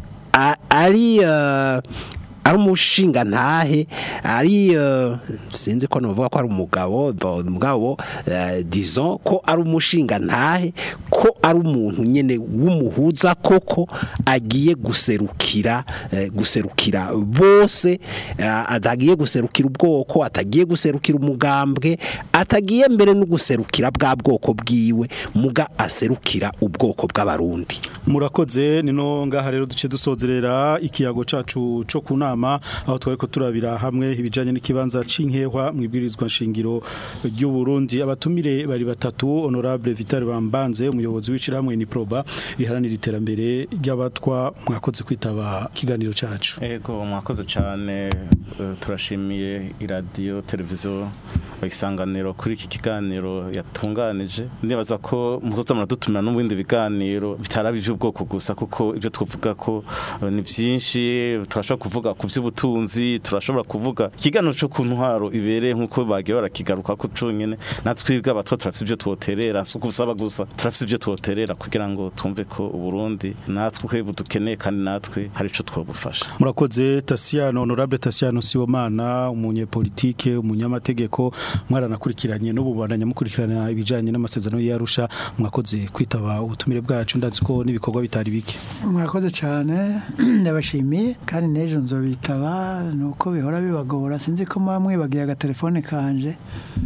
a- ari eh, ari umushinga ntahe ari eh, sinzi ko novuga ko ari umugabo bo- umugabo eh, disons ko ari umushinga ntahe ko ari umuntu nyene w'umuhuza koko agiye guserukira eh, guserukira bose eh, atagiye guserukira ubwoko atagiye guserukira umugambwe atagiye mbere no guserukira bwa bwoko bwiwe muga aserukira ubwoko bw'abarundi murakoze nino ngaha rero duce dusozerera ikiyago cacu co kunama aho twariko turabira hamwe ibijanye n'ikibanza c'inkehwa mwibwirizwa nshingiro ry'u Burundi abatumire bari batatu honorable Vital Bambanze umuyobozi w'iciramwe ni proba riharanira iterambere ry'abatwa mwakoze kwitaba kiganiro cacu Ego mwakoze cyane eh, turashimiye iradiyo televiziyo isanganiro kuri iki kiganiro yatunganije ndibaza ko muzoza muradutumira no mu bindi biganiro bitaraba iby'ubwoko gusa kuko ibyo twavuga ko eh, ni byinshi turashobora kuvuga ku by'ubutunzi turashobora kuvuga ikiganiro cyo ku ntwaro ibereye nk'uko bagiye barakigaruka ko conyene natwe twebwe abatwa turafite ibyo twoterera si ukusaba gusa turafite ibyo twoterera kugira ngo twumve ko uburundi natwe budukeneye kandi natwe hari ico twobufasha murakoze Tasiano honorable Tasiano Sibomana umunyepolitike umunyamategeko mwaranakurikiranye n'ububandanya mukurikirana ibijanye n'amasezerano y'Arusha mwakoze kwitaba ubutumire bwacu ndazi ko n'ibikorwa bitari bike mwakoze cyane ndabashimiye kandi n'ejo nzobitaba nuko bihora bibagora sinzi ko muba mwibagiye agatelefone kanje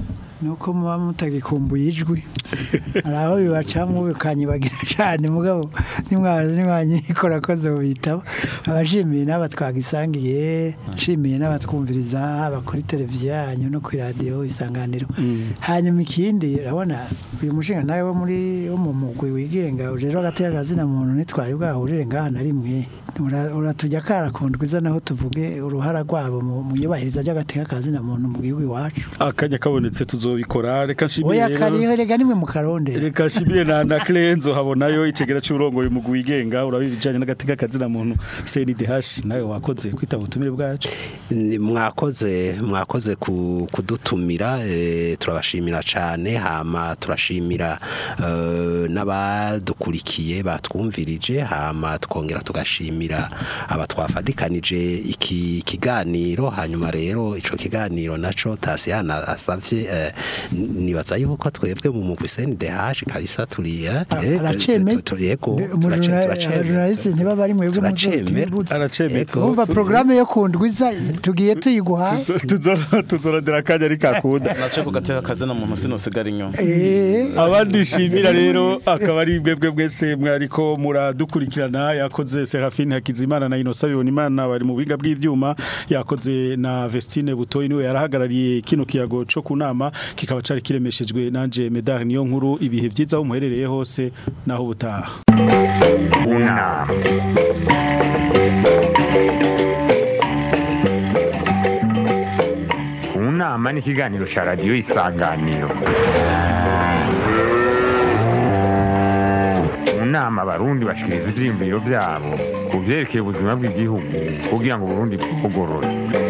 nuko muba mutagikumbuye ijwi hari aho bibacamo bikanyibagira cyane mugabo nimwazi nimwanyikora ko zobitaba abashimiye n'aba twagisangiye nshimiye n'abatwumviriza haba kuri televiziyo yanyu no kuri radiyo isanganiro hanyuma ikindi urabona uyu mushinga nawe wo muri wo mu mugwi wigenga ujejwe hagati y'akazina muntu ntitwari bwahurire ngaha na rimwe Ura- uratujya karakundwa iza naho tuvuge uruhara rwabo mu mu iyubahiriza ry'agateka kazina muntu mu gihugu iwacu akanya kabonetse tuzobikora reka nshimire oya rero- kariho rega nimwe mu karondera reka nshimire na na Clenzo habonayo icegera cy'urongoye mu wigenga urabijanye n'agateka kazina muntu CNDH nawe wakoze kwitaba ubutumire bwacu Ni- mwakoze mwakoze ku- kudutumira eh, turabashimira cyane hama turashimira eh, n'abadukurikiye batwumvirije hama twongera tugashimira aba twafadikanije iki kiganiro hanyuma rero ico kiganiro naco Tasiyana asavye eh, nibaza yuko twebwe mu mugwi CNDH kabisa turi eh, eh, araceme tu- tu- tu- yego, turace- turacemera. abajurnaliste niba bari mwebwe Turacemera. Aracemetse. Yego. umva programme yo kundwiza tugiye tuyiguhaye Tuzo- tuzorondera akanya ari kakunda nace ku gateka kazina muntu sinosigara inyuma eh abandi shimira rero akaba ari mwebwe mwese mwariko muradukurikirana yakoze Serafine Hakizimana na Innocent Bibonimana bari mu biga bw'ivyuma yakoze na Vestine Butoyi niwe yarahagarariye kino kiyago co kunama kikaba cari kiremeshejwe nanje Medar niyo nkuru ibihe vyiza aho muherereye hose naho butaha unama unama ni ikiganiro cya radiyo isanganiro mu nama abarundi bashikiriza ivyiyumviro vyabo ku vyerekeye ubuzima bw'igihugu kugira ngo uburundi bugorore